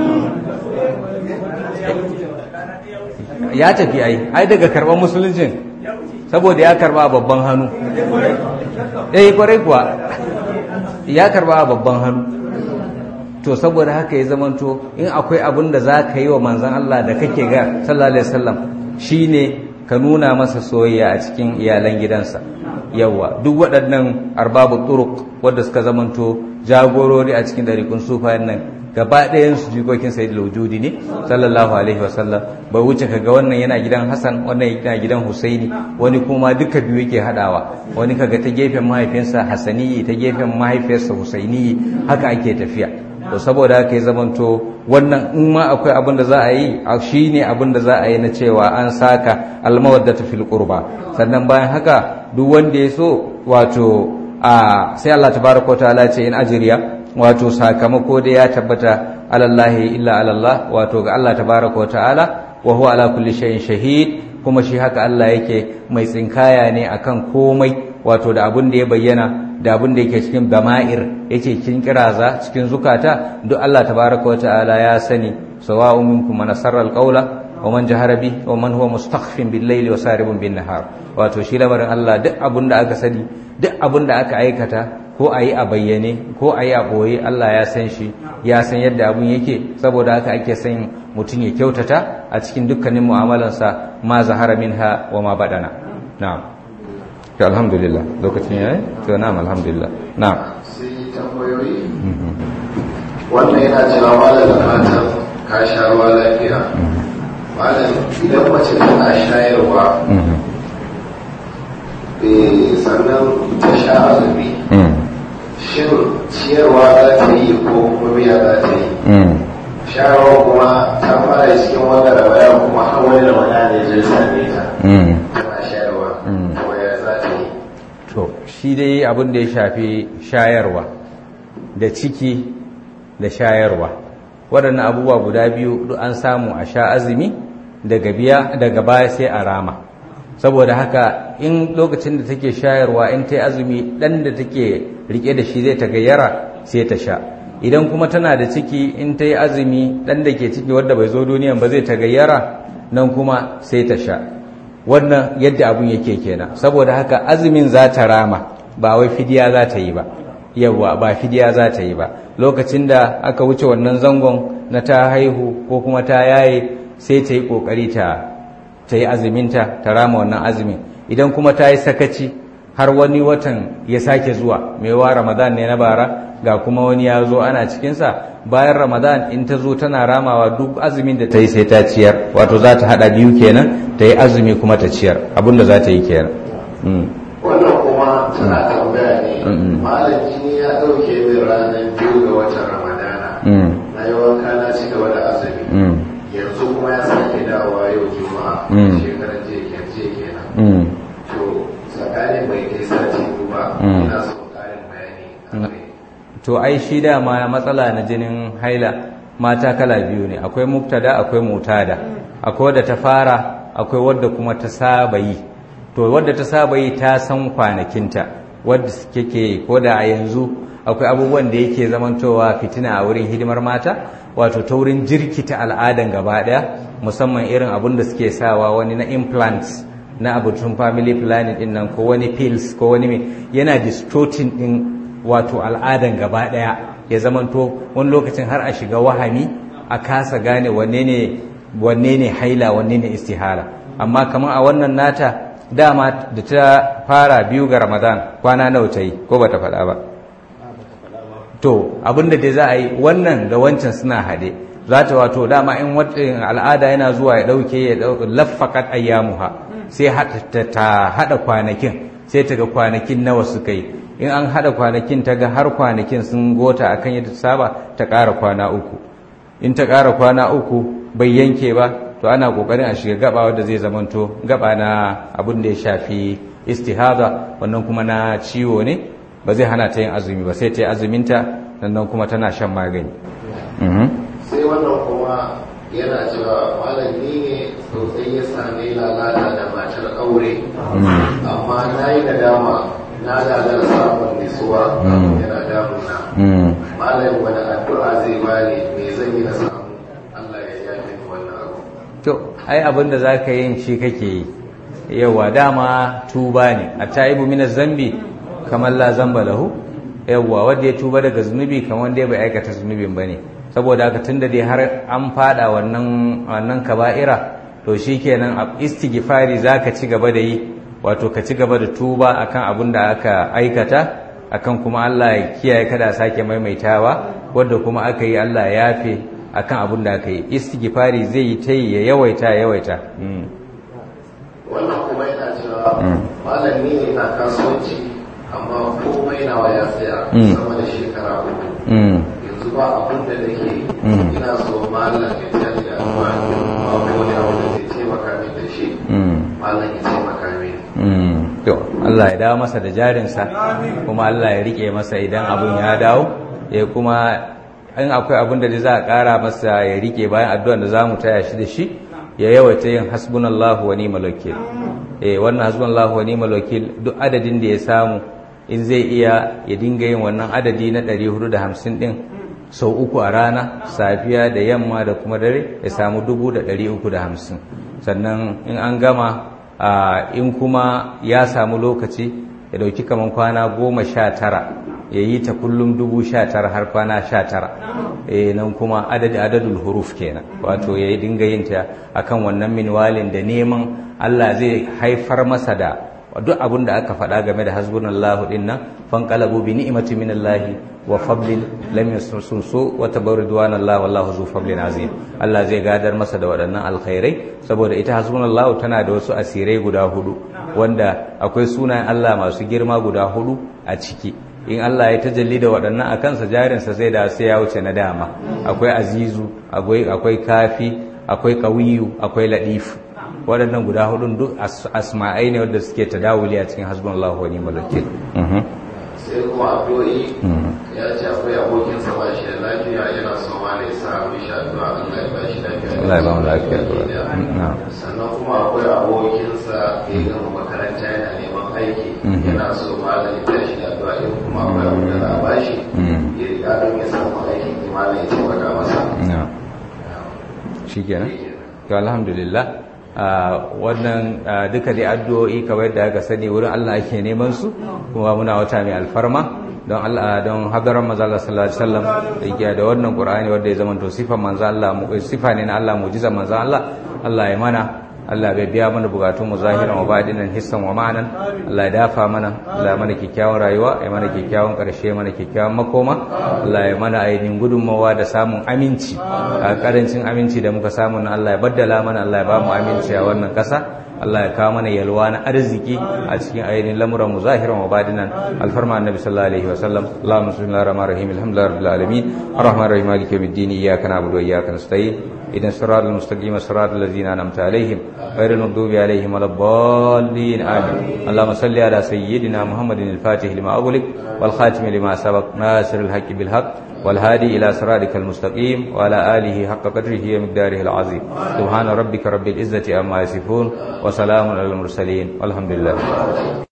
B: ya tafi ai ai daga karban musuluncin saboda ya karba a babban hannu eh kwarai kuwa ya karba a babban hannu to saboda haka ya zamanto in akwai abin da za ka yi wa manzan Allah da kake ga sallallahu alaihi wasallam shine ka nuna masa soyayya a cikin iyalan gidansa yawa duk waɗannan arbabu turuk wadda suka zamanto jagorori a cikin ɗarikun sufayen nan gaba ɗayan su jikokin sai da wujudi ne sallallahu alaihi wasallam bai wuce kaga wannan yana gidan Hassan wannan yana gidan Husaini wani kuma duka biyu yake hadawa wani kaga ta gefen mahaifinsa Hassani ta gefen mahaifiyarsa Husaini haka ake tafiya to saboda haka ya zamanto wannan in ma akwai abin da za a yi shine abin da za a yi na cewa an saka almawaddatu fil qurba sannan bayan haka duk wanda ya so wato a sai Allah tabaraka wa ta'ala ce in ajriya wato sakamako da ya tabbata alallahi illa alallah wato ga Allah tabaraka wa ta'ala wa huwa ala kulli shay'in shahid kuma shi haka Allah yake mai tsinkaya ne akan komai wato da abin da ya bayyana da abin da yake cikin dama'ir yake cikin kiraza cikin zukata duk Allah tabaraka wa ta'ala ya sani sawa'un minkum man asarra alqawla wa man jahara bi wa man huwa mustakhfin bil layli wa saribun bin nahar wato shi lamarin Allah duk abin da aka sani duk abin da aka aikata ko a yi a bayyane ko a yi a ɓoye Allah ya san shi ya san yadda abun yake saboda haka ake son mutum ya kyautata a cikin dukkanin mu'amalansa ma zahara minha wa ma badana na'am to alhamdulillah lokacin yayi to na'am alhamdulillah na'am
C: sai tambayoyi wannan yana cewa malam da fatan ka sha ruwa lafiya malam idan mace tana shayarwa sannan ta sha azumi shin ciyarwa za ta yi ko kuma biya za ta yi shayarwa kuma ta fara cikin wanda da baya kuma har wani da wani ne zai same ta tana shayarwa kuma ya za ta yi
B: to shi dai abin da ya shafi shayarwa da ciki da shayarwa waɗannan abubuwa guda biyu duk an samu a sha azumi daga biya daga baya sai a rama saboda haka in lokacin da take shayarwa in ta yi azumi ɗan da take rike da shi zai ta gayyara sai ta sha idan kuma tana da ciki in ta yi azumi ɗan da ke ciki wadda bai zo duniyan ba zai ta gayyara nan kuma sai ta sha wannan yadda abun yake kenan saboda haka azumin za ta rama ba wai fidiya za ta yi ba yawwa ba fidiya za ta yi ba lokacin da aka wuce wannan zangon na ta haihu ko kuma ta yaye sai ta yi kokari ta ta yi azuminta ta rama wannan azumin idan kuma ta yi sakaci har wani watan ya sake zuwa mai wa ramadan ne na bara ga kuma wani ya zo ana cikinsa bayan ramadan in ta zo tana ramawa duk azumin da ta yi sai ta ciyar wato za ta haɗa biyu kenan ta yi azumi kuma ta ciyar abinda za ta yi kenan
C: wannan kuma tana tambaya ne malam jini ya ɗauke min ranar biyu ga watan ramadana na yi wanka na ci gaba da azumi yanzu kuma ya sake dawowa yau juma'a shekarar jiya kenan to tsakanin bai kai sati ba ina son ƙarin bayani
B: to ai shi dama matsala na jinin haila mata kala biyu ne akwai muktada akwai mutada akwai wadda ta fara akwai wadda kuma ta saba yi to wadda ta saba yi ta san kwanakinta wadda kake ko da a yanzu akwai abubuwan da yake zamantowa fitina a wurin hidimar mata wato ta wurin jirkita al'adan gaba daya musamman irin abun da suke sawa wani na implants na abutun family planning din nan ko wani pills ko wani mai yana distorting din wato al'adan gaba daya ya zamanto wani lokacin har a shiga wahami a kasa gane wanne ne wanne ne haila wanne ne istihala amma kamar a wannan nata dama da ta fara biyu ga ramadan kwana nawa ta yi ko ba ta faɗa ba to abinda dai za a yi wannan da wancan suna haɗe za ta wato dama in al'ada yana zuwa ya ɗauke ya laffakat ayyamuha sai ta haɗa kwanakin sai ta ga kwanakin nawa suka yi in an haɗa kwanakin ta ga har kwanakin sun gota akan yadda ta saba ta ƙara kwana uku in ta ƙara kwana uku bai yanke ba to ana ƙoƙarin a shiga gaba wadda zai zamanto gaba na abin da ya shafi istihaza wannan kuma na ciwo ne ba zai hana ta yin azumi ba sai ta yi azuminta sannan kuma tana shan magani
C: sai wannan kuma yana cewa malami ne sosai ya sami lalata da matar aure amma na yi nadama na gagar samun nisuwa yana damuna malami wani addu'a zai bani me zan yi na samu Allah ya yafe ni wannan abu
B: to ai abin da zaka yin shi kake yi yawa dama tuba ne a taibu min zambi kamar la zamba lahu yawa wanda ya tuba daga zunubi kamar wanda ya bai aikata zunubin bane saboda haka tunda dai har an fada wannan wannan kaba'ira to shikenan istighfari zaka ci gaba da yi wato ka ci gaba da tuba akan abin da aka aikata akan kuma Allah ya kiyaye kada sake maimaitawa wanda kuma aka yi Allah ya yafe akan abin da aka yi istighfari zai yi ta yi ya yawaita ya yawaita
C: wannan kuma yana cewa malami ne na kasuwanci amma komai nawa ya tsaya sama da shekara uku yanzu ba abin da nake ina so malam ya tsaye da amma ba ko wani abu da zai taimaka min da shi malam ya taimaka min
B: to Allah ya dawo masa da jarinsa kuma Allah ya rike masa idan abun ya dawo ya kuma in akwai abin da za a ƙara masa ya rike bayan addu'ar da za mu taya shi da shi ya yawaita yin hasbunallahu wa ni'mal wakil eh wannan hasbunallahu wa ni'mal wakil duk adadin da ya samu in zai iya ya dinga yin wannan adadi na 450 din sau uku a rana safiya da yamma da kuma dare ya samu 350 sannan in an gama in kuma ya samu lokaci ya dauki kaman kwana goma sha tara ya yi ta kullum dubu sha tara har kwana sha tara e nan kuma adadi adadul huruf kenan wato ya yi dinga yin ta akan wannan minwalin da neman Allah zai haifar masa da duk abin da aka faɗa game da hasbunallahu din nan fanqalabu bi ni'mati minallahi wa fablin lam yasunsu wa tabarridwanallahi wallahu zu fablin azim Allah zai gadar masa da waɗannan alkhairai saboda ita hasbunallahu tana da wasu asirai guda hudu wanda akwai sunayen Allah masu girma guda hudu a ciki in Allah ya tajalli da waɗannan a kansa jarinsa zai da sai ya wuce na dama akwai azizu akwai kafi akwai kawiyu akwai ladifu waɗannan guda hudun duk asma'ai ne wadda suke tadawuli a cikin hasbunallahu wa ni'mal wakil
C: sai kuma addu'o'i ya ce akwai abokin sa ba shi da lafiya yana so ma ne sa mishi addu'a Allah ya ba shi lafiya
B: Allah ya ba mu lafiya
C: sannan kuma akwai abokin sa da ya gama makaranta yana neman aiki yana so ma da ya shi da addu'a in kuma akwai abu da za a ba shi ya riga don ya samu aikin imanin ya taimaka masa
B: shikenan to alhamdulillah wannan duka dai addu'o'i kamar yadda aka sani wurin Allah ake neman su kuma muna wata mai alfarma don Allah don hadaran manzo Allah sallallahu alaihi wasallam da da wannan Qur'ani wanda ya zama to sifan manzo Allah sifa ne na Allah mu'jiza manzo Allah Allah ya mana Allah bai biya mana bukatun mu zahiran wa badinan hissan wa ma'anan Allah ya dafa mana Allah ya mana kikkiawan rayuwa ya mana kikkiawan karshe mana kikkiawan makoma Allah ya mana ainihin gudunmawa da samun aminci a karancin aminci da muka samu na Allah ya baddala mana Allah ya ba mu aminci a wannan kasa Allah ya kawo mana yalwa na arziki a cikin ainihin lamuran mu zahiran wa badinan alfarma annabi sallallahu alaihi wa sallam Allahumma salli ala rahmanir rahim alhamdulillahi rabbil alamin arrahmanir rahim maliki yawmiddin iyyaka na'budu wa iyyaka nasta'in إذن الصراط المستقيم صراط الذين أنعمت عليهم غير المغضوب عليهم ولا الضالين آمين اللهم صل على سيدنا محمد الفاتح لما أغلق والخاتم لما سبق ناصر الحق بالحق والهادي إلى صراطك المستقيم وعلى آله حق قدره ومقداره العظيم سبحان ربك رب العزة عما يصفون وسلام على المرسلين والحمد لله